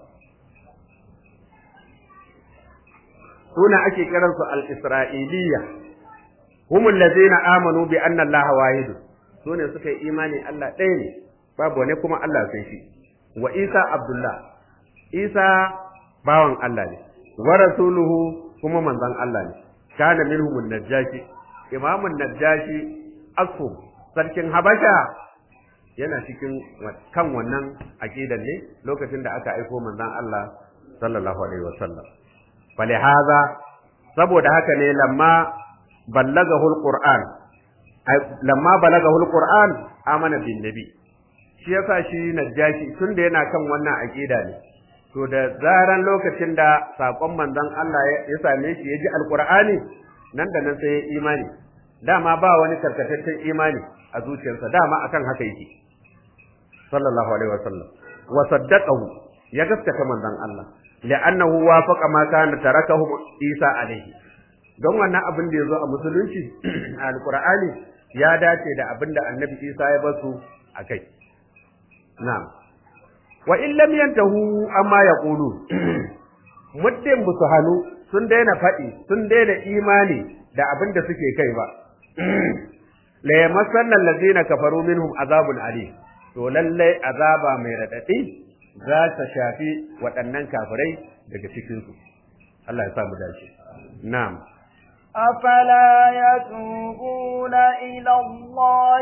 suna ake kiransu al-isra'iliyya humul ladzina amanu bi anna allaha wahid sune suka yi imani Allah ɗaya ne babu wani kuma Allah sai shi wa Isa Abdullah Isa bawan Allah ne wa rasuluhu kuma manzon Allah ne kana minhum najashi imamun najashi asfu sarkin habasha yana cikin kan wannan aqidan ne lokacin da aka aiko manzon Allah sallallahu alaihi wasallam falihaza saboda haka ne lamma ballagahu alquran lamma balagahu alquran amana bin nabi shi yasa shi najashi tunda yana kan wannan aqida ne to da zaran lokacin da sakon manzon Allah ya same shi ya ji alqur'ani nan da nan sai ya imani dama ba wani karkataccen imani a zuciyarsa dama akan haka yake sallallahu alaihi wasallam wa saddaqahu ya gaskata manzon Allah li'annahu wafaqa ma kana tarakahu Isa alaihi don wannan abin da yazo a musulunci a alqur'ani ya dace da abin da annabi Isa ya basu akai na'am wa in lam yantahu amma yaqulu muddin busu hanu sun daina faɗi sun daina imani da abin da suke kai ba la yamassanna allazina kafaru minhum azabun alim to lallai azaba mai radadi za ta shafi waɗannan kafirai daga cikin su Allah ya sa mu dace na'am أفلا يتوبون إلى الله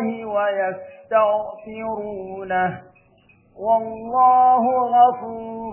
ويستغفرونه والله غفور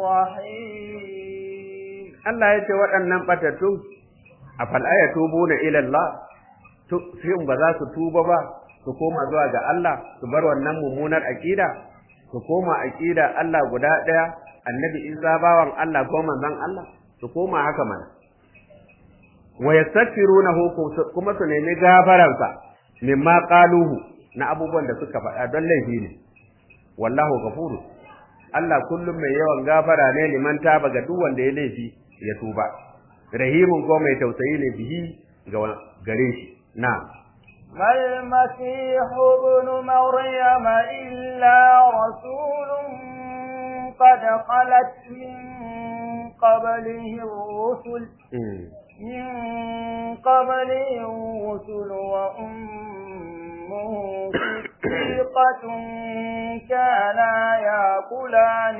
رحيم Allah ya ce waɗannan ɓatattun a fal'aya tubu na ilallah shin ba za su tuba ba su koma zuwa ga Allah su bar wannan mummunar aƙida su koma aƙida Allah guda ɗaya annabi Isa bawan Allah ko manzon Allah su koma haka mana wa yastaghfirunahu kuma su nemi gafaransa mimma qaluhu na abubuwan da suka faɗa don laifi ne wallahu ghafuru Allah kullum mai yawan gafara ne liman taba ga duk wanda ya laifi ya tuba rahimun ko mai tausayi ne bihi ga gare shi na'am ما المسيح ابن مريم إلا رسول قد خلت من قبله الرسل من قبله الرسل وأمه صديقة كانا يأكلان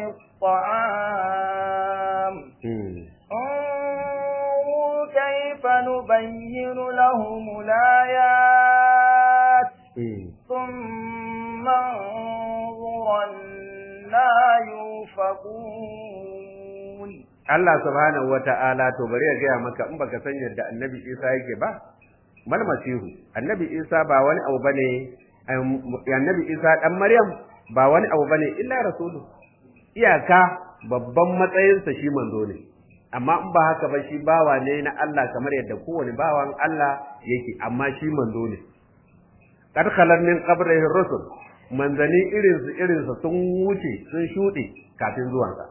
الطعام انظر كيف نبين لهم الآيات ثم انظر أنا يوفقون Allah subhanahu wata'ala to bari ya gaya maka in baka san yadda annabi Isa yake ba mal masihu annabi Isa ba wani abu bane annabi Isa dan Maryam ba wani abu bane illa rasulu iyaka babban matsayinsa shi manzo ne amma in ba haka ba shi bawa ne na Allah kamar yadda kowane bawan Allah yake amma shi manzo ne kad khalan min qabrihi rusul manzani irin su irin su sun wuce sun shuɗe kafin zuwansa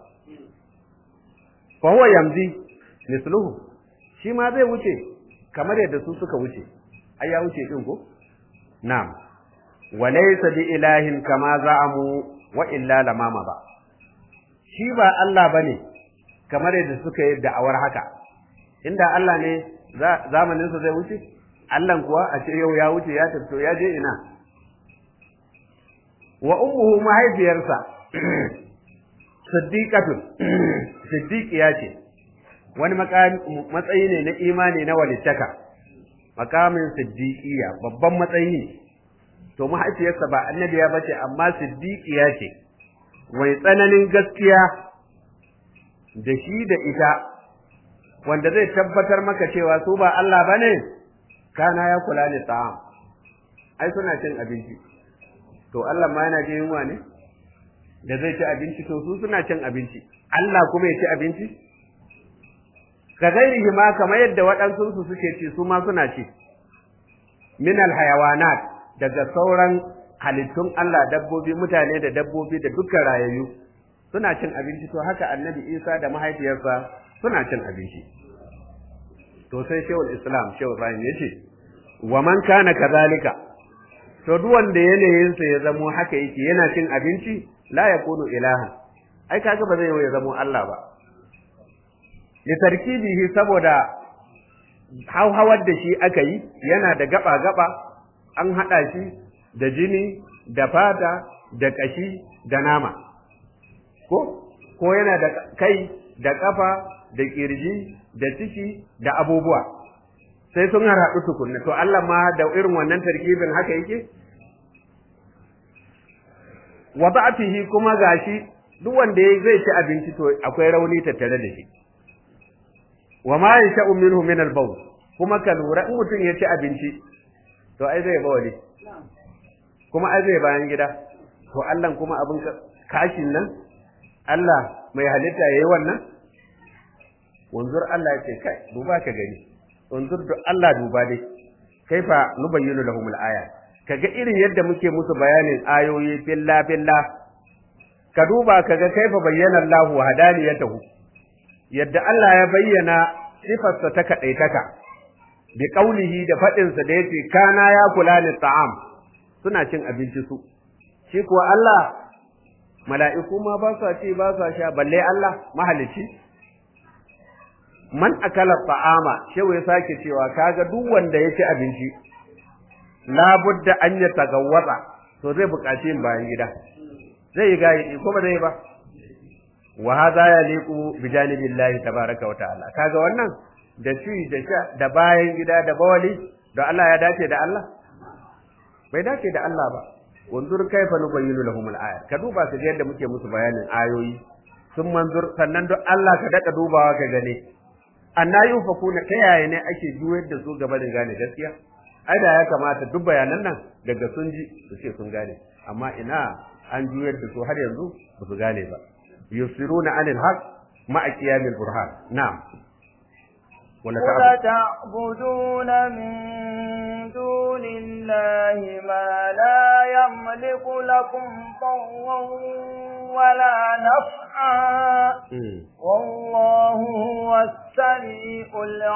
fa huwa yamzi misluhu shi ma zai wuce kamar yadda su suka wuce ai ya wuce din ko na'am wa laysa bi ilahin kama za'amu wa illa lamama ba shi ba Allah bane kamar yadda suka yi da'awar haka inda Allah ne zamanin sa zai wuce Allah kuwa a ce yau ya wuce ya tafi ya je ina wa ummuhu mahaifiyarsa siddiqatun siddiqiya ce wani matsayi ne na imani na walittaka makamin siddiqiya babban matsayi ne to mahaifiyarsa ba annabiya bace amma siddiqiya ce wai tsananin gaskiya da shi da ita wanda zai tabbatar maka cewa su ba Allah bane kana ya kula ni ta'am ai suna cin abinci to Allah ma yana jin yunwa ne da zai ci abinci to su suna cin abinci Allah kuma ya ci abinci ka gairihi ma kamar yadda waɗansu su suke ci su ma suna ci min alhayawanat daga sauran halittun Allah dabbobi mutane da dabbobi da dukkan rayayyu suna cin abinci to haka annabi Isa da mahaifiyarsa suna cin abinci to sai shehul islam shehu ibrahim yace wa man kana kadhalika to duk wanda yanayinsa ya zamo haka yake yana cin abinci la yakunu ilaha ai kaga ba zai ya zamo Allah ba li tarkibihi saboda hauhawar da shi aka yi yana da gaba gaba an hada shi da jini da fata da kashi da nama ko ko yana da kai da kafa da kirji da ciki da abubuwa sai sun harhaɗu tukunna to Allah ma da irin wannan tarkibin haka yake wa ba'atihi kuma gashi duk wanda zai ci abinci to akwai rauni tattare da shi wa ma yasha'u minhu min al-bawl kuma ka lura in mutum ya ci abinci to ai zai bawali kuma ai zai bayan gida to Allah kuma abin kashin nan Allah mai halitta yayi wannan wanzur Allah ya ce kai duba ka gani wanzur da Allah duba dai kaifa nubayyinu lahumul aya kaga irin yadda muke musu bayanin ayoyi billa billa ka duba kaga kaifa bayyana Allahu hadaniyatahu yadda Allah ya bayyana sifarsa ta kadaitaka bi qaulihi da fadin sa da yace kana ya kula ni ta'am suna cin abinci su shi kuwa Allah mala'iku ma ba sa ci ba sa sha balle Allah mahalici man akala ta'ama shewa ya sake cewa kaga duk wanda ya ci abinci labudda an ya tagawwatsa to zai buƙaci yin bayan gida zai yi gayi ko ba zai ba wa hadha yaliqu bi janibillahi tabaaraka wa ta'ala kaga wannan da ci da sha da bayan gida da bawali da Allah ya dace da Allah bai dace da Allah ba wanzur kaifa nubayyinu lahum al-ayat ka duba ka yadda muke musu bayanin ayoyi sun manzur sannan duk Allah ka daka dubawa ka gane anna yufakuna ta yaya ne ake juyar da su gaba da gane gaskiya ai da ya kamata duk bayanan nan daga sun ji su ce sun gane amma ina an juyar da su har yanzu ba su gane ba yusiruna anil haqq ma'a qiyamil burhan na'am wala تعبدون من دون الله ما لا يملك لكم ضرا ولا نفعا والله هو السميع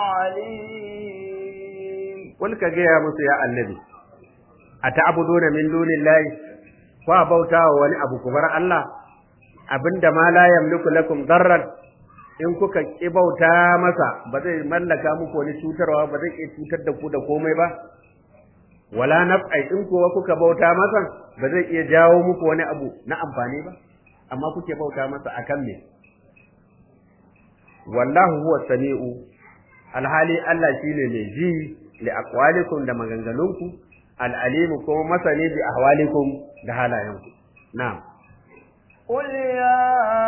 العليم قل كجيا musu ya annabi ata'buduna min dunillahi fa bauta wa wani abu kubar Allah abinda ma la yamliku lakum darran in kuka ki bauta masa ba zai mallaka muku wani cutarwa ba zai iya cutar da ku da komai ba wala naf'ai in kuwa kuka bauta masa ba zai iya jawo muku wani abu na amfani ba amma kuke bauta masa akan me wallahu huwa sami'u alhali Allah shine mai ji li aqwalikum da maganganunku al'alimu kuma masani bi ahwalikum da halayenku na'am قل يا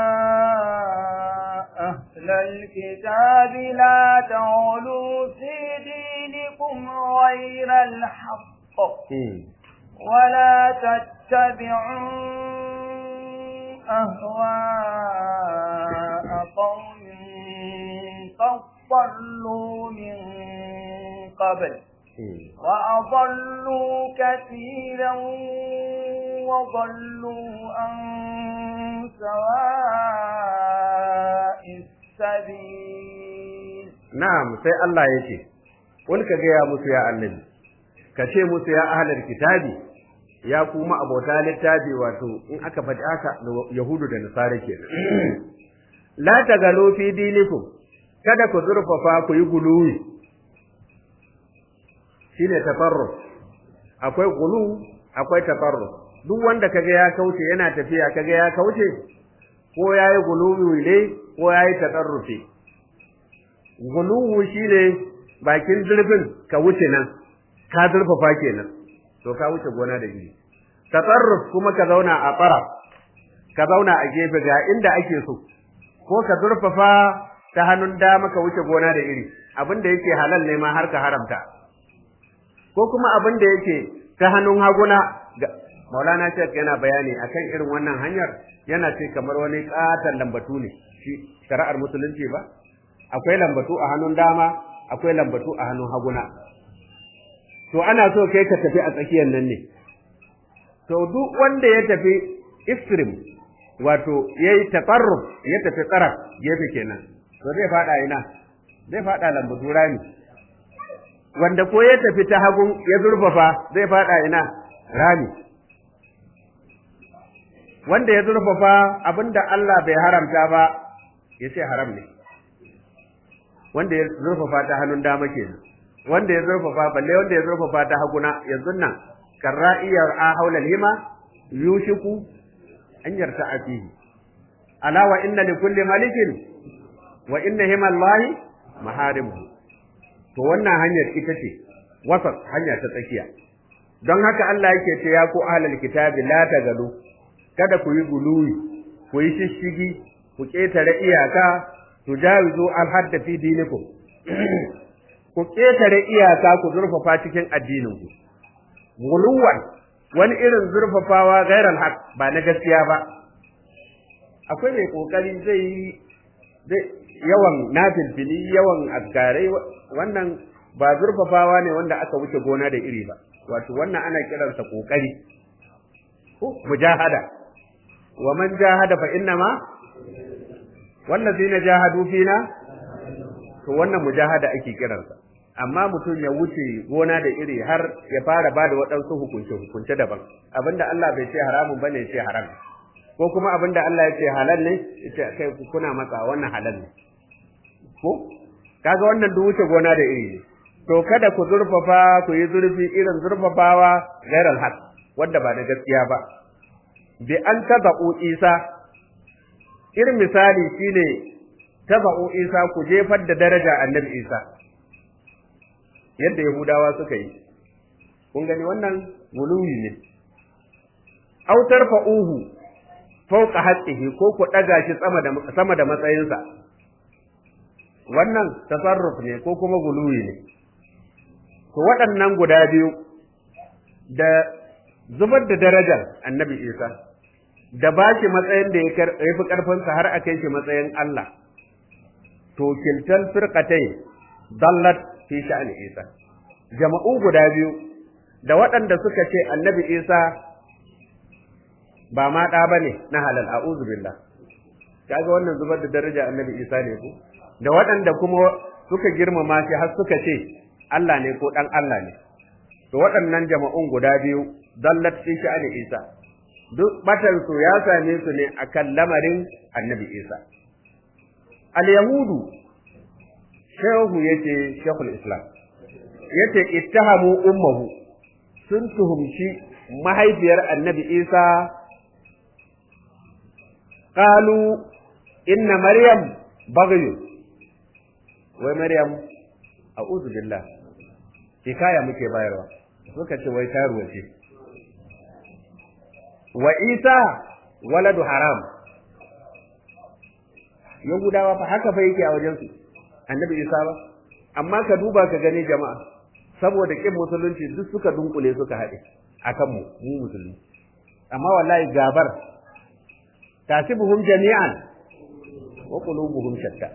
أهل الكتاب لا تغلوا في دينكم غير الحق ولا تتبعوا أهواء قوم قد ضلوا من قبل وأضلوا كثيرا وضلوا عن سواء السبيل نعم سي الله يشي قل كجيا musu ya annabi kace musu ya ahlul kitabi ya kuma abota littafi wato in aka faɗi haka yahudu da nasara kenan la tagalu fi dinikum kada ku zurfafa ku yi guluwi shine tafarrus akwai gulu akwai tafarrus duk wanda kaga ya kauce yana tafiya kaga ya kauce ko yayi guluwi ne ko yayi tatarrufi guluwu shine bakin zurfin ka wuce nan ka zurfafa kenan to ka wuce gona da gidi tatarruf kuma ka zauna a fara ka zauna a gefe ga inda ake so ko ka zurfafa ta hannun dama ka wuce gona da iri abin da yake halal ne ma har ka haramta ko kuma abin da yake ta hannun haguna Maulana Sheikh yana bayani akan irin wannan hanyar yana ce kamar wani katon lambatu ne shi shari'ar musulunci ba akwai lambatu a hannun dama akwai lambatu a hannun haguna to ana so kai ka tafi a tsakiyar nan ne to duk wanda ya tafi extreme wato yayi tafarruf ya tafi tsara gefe kenan to zai fada ina zai fada lambatu rami wanda ko ya tafi ta hagun ya zurfafa zai fada ina rami wanda ya zurfafa abinda Allah bai haramta ba ya ce haram ne wanda ya zurfafa ta hannun dama kenan wanda ya zurfafa balle wanda ya zurfafa ta haguna yanzu nan karra'iyar a haula hima yushiku an yarta a fihi ala wa inna li kulli malikin wa inna himallahi maharimu to wannan hanyar ita ce wasat hanya ta tsakiya don haka Allah yake ce ya ku ahlul kitabi la tagalu kada ku yi guluwi ku yi shishigi ku ketare iyaka tujawizu al-hadda fi dinikum ku ketare iyaka ku zurfafa cikin addinin ku guluwan wani irin zurfafawa gairan haq ba na gaskiya ba akwai mai kokari zai yi yawan nafilfili yawan azkarai wannan ba zurfafawa ne wanda aka wuce gona da iri ba wato wannan ana kiransa kokari ko mujahada wa man jahada fa inna ma wallazina jahadu fina to wannan mujahada ake kiransa amma mutum ya wuce gona da iri har ya fara ba da waɗansu hukunce hukunce daban abinda Allah bai ce haramun bane ya ce haram ko kuma abinda Allah ya ce halal ne ya ce kai kuna matsa wannan halal ne ko kaga wannan duk wuce gona da iri ne to kada ku zurfafa ku yi zurfi irin zurfafawa gairal haq wanda ba na gaskiya ba bi an tabau isa irin misali shine tabau isa ku jefar da daraja annabi isa yadda yahudawa suka yi kun gani wannan guluwi ne aw tarfa'uhu fawqa haqqihi ko ku daga shi sama da sama da matsayinsa wannan tasarruf ne ko kuma guluwi ne to waɗannan guda biyu da zubar da darajar annabi isa da ba shi matsayin da ya fi ƙarfinsa har a kai shi matsayin Allah to kiltal firqatai dallat fi sha'ani isa jama'u guda biyu da waɗanda suka ce annabi isa ba ma ɗa bane na halal a'udhu billah kaga wannan zubar da daraja annabi isa ne ko da waɗanda kuma suka girmama shi har suka ce Allah ne ko ɗan Allah ne. To waɗannan jama'un guda biyu dallat fi sha'ani Isa. Duk batan su ya same su ne akan lamarin Annabi Isa. Al-Yahudu Shehu yace Sheikhul Islam. Yace ittahamu ummuhu sun tuhumci mahaifiyar Annabi Isa qalu inna Maryam baghyu wai Maryam a'udhu billah hikaya muke bayarwa suka ce wai taruwa ce wa isa waladu haram yahudawa fa haka fa yake a wajen su annabi isa ba amma ka duba ka gani jama'a saboda kin musulunci duk suka dunkule suka haɗe akan mu mu musulmi amma wallahi gabar tasibuhum jami'an wa qulubuhum shatta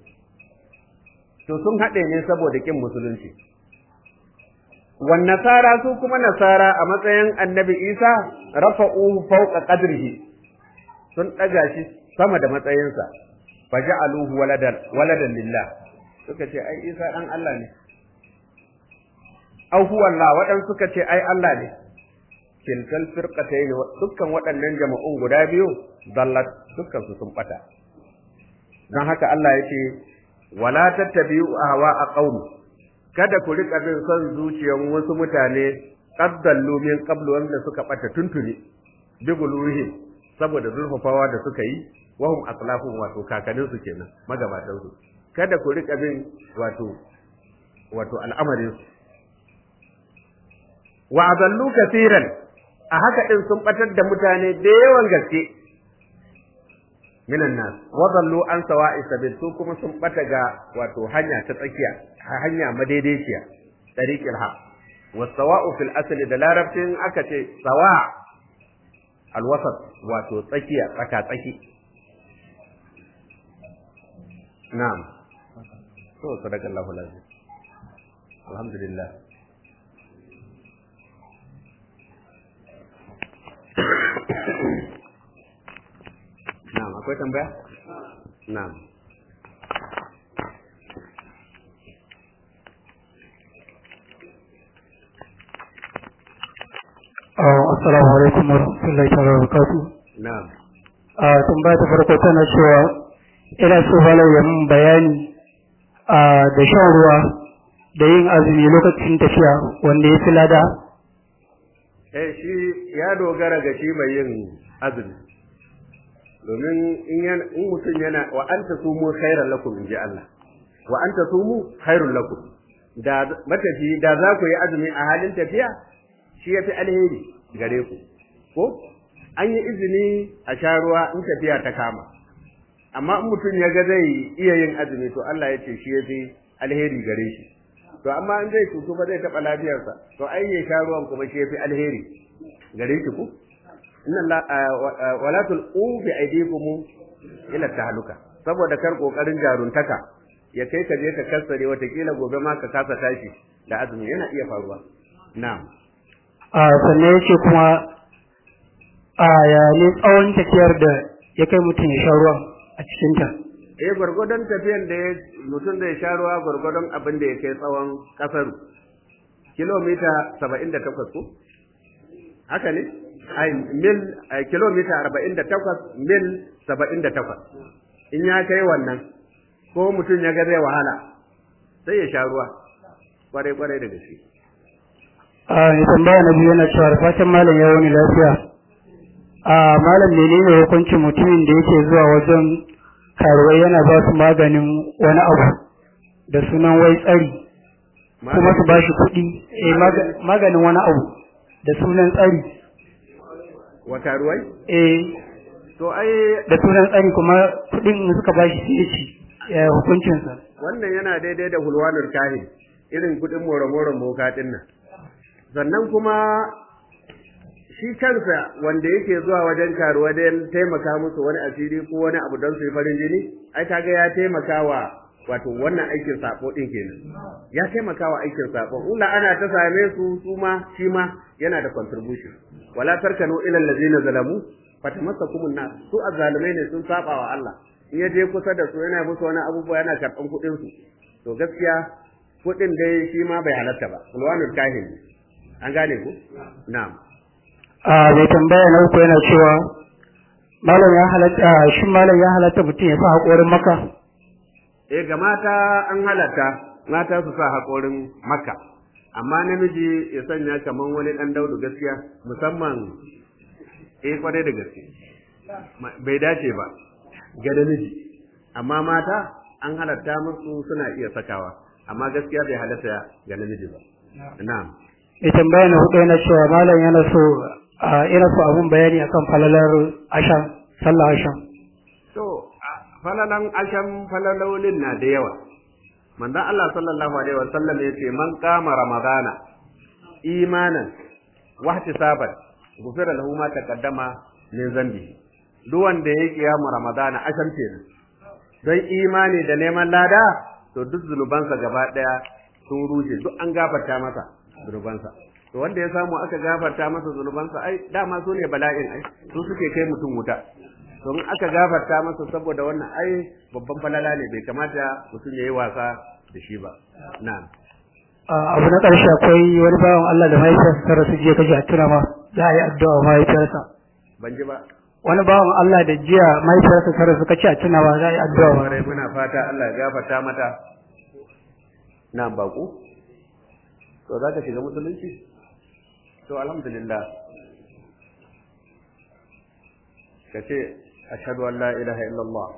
to sun haɗe ne saboda kin musulunci wan nasara su kuma nasara a matsayin annabi isa rafa'uhu fawqa qadrihi sun ɗaga shi sama da matsayinsa faja'aluhu waladan waladan lillah suka ce ai isa dan Allah ne au huwa Allah wadan suka ce ai Allah ne kilkal firqatayn dukkan waɗannan jama'un guda biyu dallat dukkan su sun bata dan haka Allah yace wala tattabi'u ahwa'a qaumi kada ku rika bin son zuciyar wasu mutane qaddallu min qablu wanda suka bata tuntuni biguluhi saboda zurfafawa da suka yi wahum aslafun wato kakannin su kenan magabatan su kada ku rika bin wato wato al'amarin su wa adallu kaseeran a haka din sun batar da mutane da yawan gaske minan nas wa dallu an sawa'i sabil su kuma sun bata ga wato hanya ta tsakiya hanya madaidaiciya tariqil haq wa sawa'u fil asli da larabcin aka ce sawa alwasat wato tsakiya tsaka tsaki na'am to sadakallahu lazim alhamdulillah na'am akwai tambaya na'am Assalamu alaikum wa rahmatullahi wa barakatuh. na'am A tambaya ta farko tana cewa ina so malam ya mun bayani a da shan ruwa da yin azumi lokacin tafiya wanda ya fi lada. eh shi ya dogara ga shi mai yin azumi domin in yana in mutum yana wa anta sumu khairan lakum inji Allah wa anta sumu khairul lakum da matafi da za ku yi azumi a halin tafiya shi yafi alheri gare ku ko an yi izini a sha ruwa in tafiya ta kama amma in mutum ya ga zai iya yin azumi to Allah ya ce shi yafi alheri gare shi to amma in zai cutu ba zai taɓa lafiyarsa to ai ya sha ruwan kuma shi yafi alheri gare shi ku inna Allah wala tulqu bi aydikum ila tahluka saboda kar kokarin jaruntaka ya kai ka je ka kassare watakila gobe ma ka kasa tashi da azumi yana iya faruwa na'am a sannan yace kuma a ya ne tsawon tafiyar da ya kai mutum ya sha ruwan a cikin ta eh gwargwadon tafiyan da ya mutum zai sha ruwa gwargwadon abin da ya kai tsawon kasaru kilomita saba'in da takwas ko haka ne ai mil kilomita arba'in da takwas mil saba'in da takwas in ya kai wannan ko mutum ya ga zai wahala sai ya sha ruwa kwarai kwarai da gaske a mai tambaya na biyu yana cewa da fatan malam ya wani lafiya a malam menene hukuncin mutumin da yake zuwa wajen karuwai yana ba su maganin wani abu da sunan wai tsari kuma su ba shi kuɗi eh maganin wani abu da sunan tsari wata ruwai eh to ai da sunan tsari kuma kuɗin suka ba shi sai ci ya hukuncinsa wannan yana daidai da hulwanul kahin irin kuɗin more-more moka ɗin nan sannan kuma shi kansa wanda yake zuwa wajen karuwa don taimaka musu wani asiri ko wani abu don su yi farin jini ai kaga ya taimaka wa wato wannan aikin sako din kenan ya taimaka wa aikin sako in ana ta same su su ma shi ma yana da contribution wala tarkanu ila allazina zalamu fatamassakumun nar su azzalimai ne sun saba wa Allah in ya je kusa da su yana musu wani abubuwa yana karban kuɗin su to gaskiya kuɗin dai shi ma bai halatta ba ulwanul kahin an gane ku na'am a mai tambaya na uku yana cewa malam ya halatta shi malam ya halatta mutum ya sa haƙorin maka eh ga mata an halatta mata su sa haƙorin makka amma namiji ya sanya kaman wani ɗan daudu gaskiya musamman eh kwarai da gaske bai dace ba ga namiji amma mata an halatta musu suna iya sakawa amma gaskiya bai halatta ga namiji ba na'am mai tambaya na hudu yana cewa malam yana so a ina so abun bayani akan falalar asham sallah asham to falalan asham falalolin na da yawa manzon Allah sallallahu alaihi wasallam yace man qama ramadana imanan wa ihtisaban gufira lahu ma taqaddama min zambi duk wanda ya kiyamu ramadana asham kenan don imani da neman lada to duk zunubansa gaba daya sun rushe duk an gafarta masa zunubansa to wanda ya samu aka gafarta masa zunubansa ai dama su ne bala'in ai su suke kai mutum wuta to in aka gafarta masa saboda wannan ai babban falala ne bai kamata mutum ya yi wasa da shi ba na'am abu na ƙarshe akwai wani bawan Allah da mahaifiyarsa ta rasu jiya kashi a tuna ma za a yi addu'a wa mahaifiyarsa ban ji ba wani bawan Allah da jiya mahaifiyarsa ta rasu kashi a tuna ma za a yi addu'a wa Kwarai muna fata Allah ya gafarta mata na'am baku to za ka shiga musulunci to alhamdulillah ka ce ashhadu an la ilaha illallah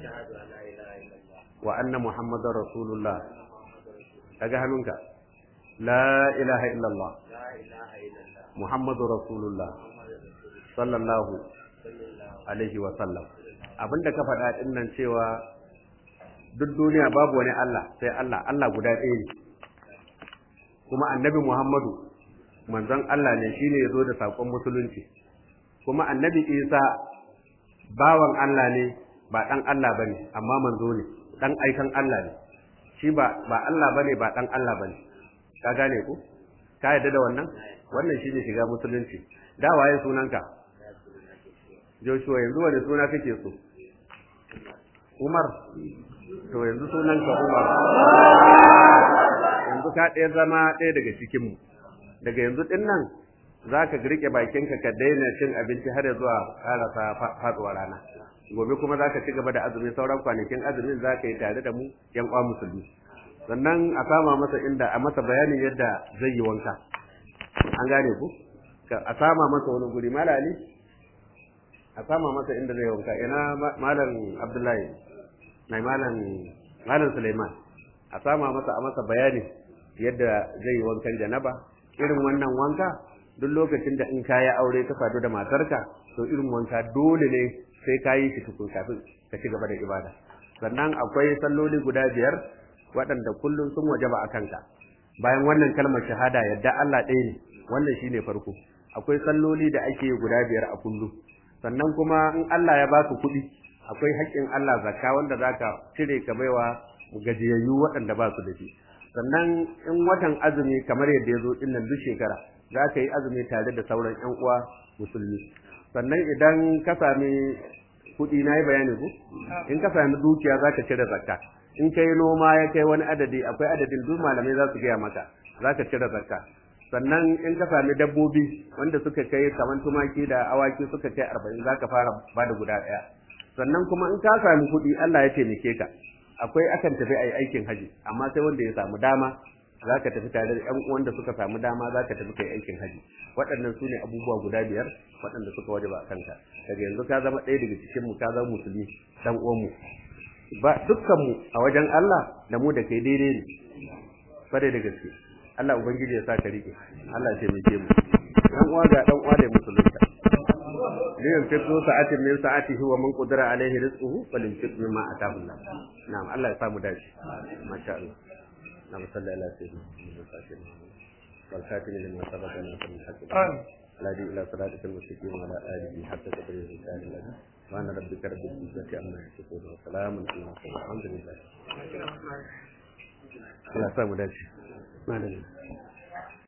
wa anna muhammadar rasulullah kaga hannunka la ilaha illallah muhammadu rasulullah sallallahu alaihi wa sallam abinda ka faɗa ɗin nan cewa duk duniya babu wani Allah sai Allah Allah guda ɗaya ne kuma annabi Muhammadu manzon Allah ne shine ya zo da saƙon musulunci kuma annabi Isa bawan Allah ne ba ɗan Allah ba ne amma manzo ne ɗan aikan Allah ne shi ba ba Allah ba ne ba ɗan Allah ba ne ka gane ku ka yarda da wannan wannan shine shiga musulunci da waye sunanka Joshua yanzu wani suna kake so Umar to yanzu sunanka Umar yanzu ka ɗaya zama ɗaya daga cikinmu daga yanzu ɗin nan za ka riƙe bakinka ka daina cin abinci har zuwa ƙarasa faɗuwa rana gobe kuma za ka ci gaba da azumi sauran kwanakin azumin za ka yi tare da mu yan kwa musulmi sannan a sama masa inda a masa bayanin yadda zai yi wanka an gane ku a sama masa wani guri malali a sama masa inda zai wanka ina malam abdullahi mai malam malam suleiman a sama masa a masa bayani yadda zai yi wankan janaba irin wannan wanka duk lokacin da in ka yi aure ka sadu da matarka to irin wanka dole ne sai ka yi shi tukun kafin ka ci gaba da ibada sannan akwai salloli guda biyar waɗanda kullum sun wajaba a kanka bayan wannan kalmar shahada yadda Allah ɗaya ne wannan shine farko akwai salloli da ake guda biyar a kullum sannan kuma in Allah ya baka kuɗi akwai haƙƙin Allah zakka wanda zaka cire ka baiwa gajiyayyu waɗanda ba su da shi sannan in watan azumi kamar yadda ya zo ɗin nan duk shekara za ka yi azumi tare da sauran ƴan uwa musulmi sannan idan ka sami kuɗi na yi bayani ku in ka sami dukiya za ka cire zakka in ka yi noma ya kai wani adadi akwai adadin duk malamai za su gaya maka za ka cire zakka sannan in ka sami dabbobi wanda suka kai kamar tumaki da awaki suka kai arba'in za ka fara ba da guda ɗaya sannan kuma in ka sami kuɗi Allah ya taimake ka akwai akan tafi a yi aikin haji amma sai wanda ya samu dama za ka tafi tare da ƴan uwan da suka samu dama za ka tafi kai aikin haji waɗannan su ne abubuwa guda biyar waɗanda suka wajaba a kanka daga yanzu ka zama ɗaya daga cikin mu ka zama musulmi dan uwan mu ba dukkan mu a wajen Allah da mu da kai daidai ne bare da gaske Allah ubangiji ya sa ka rike Allah ya taimake mu dan uwa ga dan uwa da musulunta ne yan fito sa'atin min sa'atihi wa man qadara alaihi rizquhu falyunfiq mimma ataahu Allah na'am Allah ya samu dace masha Allah نعم صلى على سيدنا محمد والخاتم لما سبق ناصر الحق الذي الى صراطك المستقيم وعلى اله حتى تبرير الرسالة لنا وانا ربك رب العزة عما يصفون وسلام على المرسلين الحمد لله. الله يسلمك ما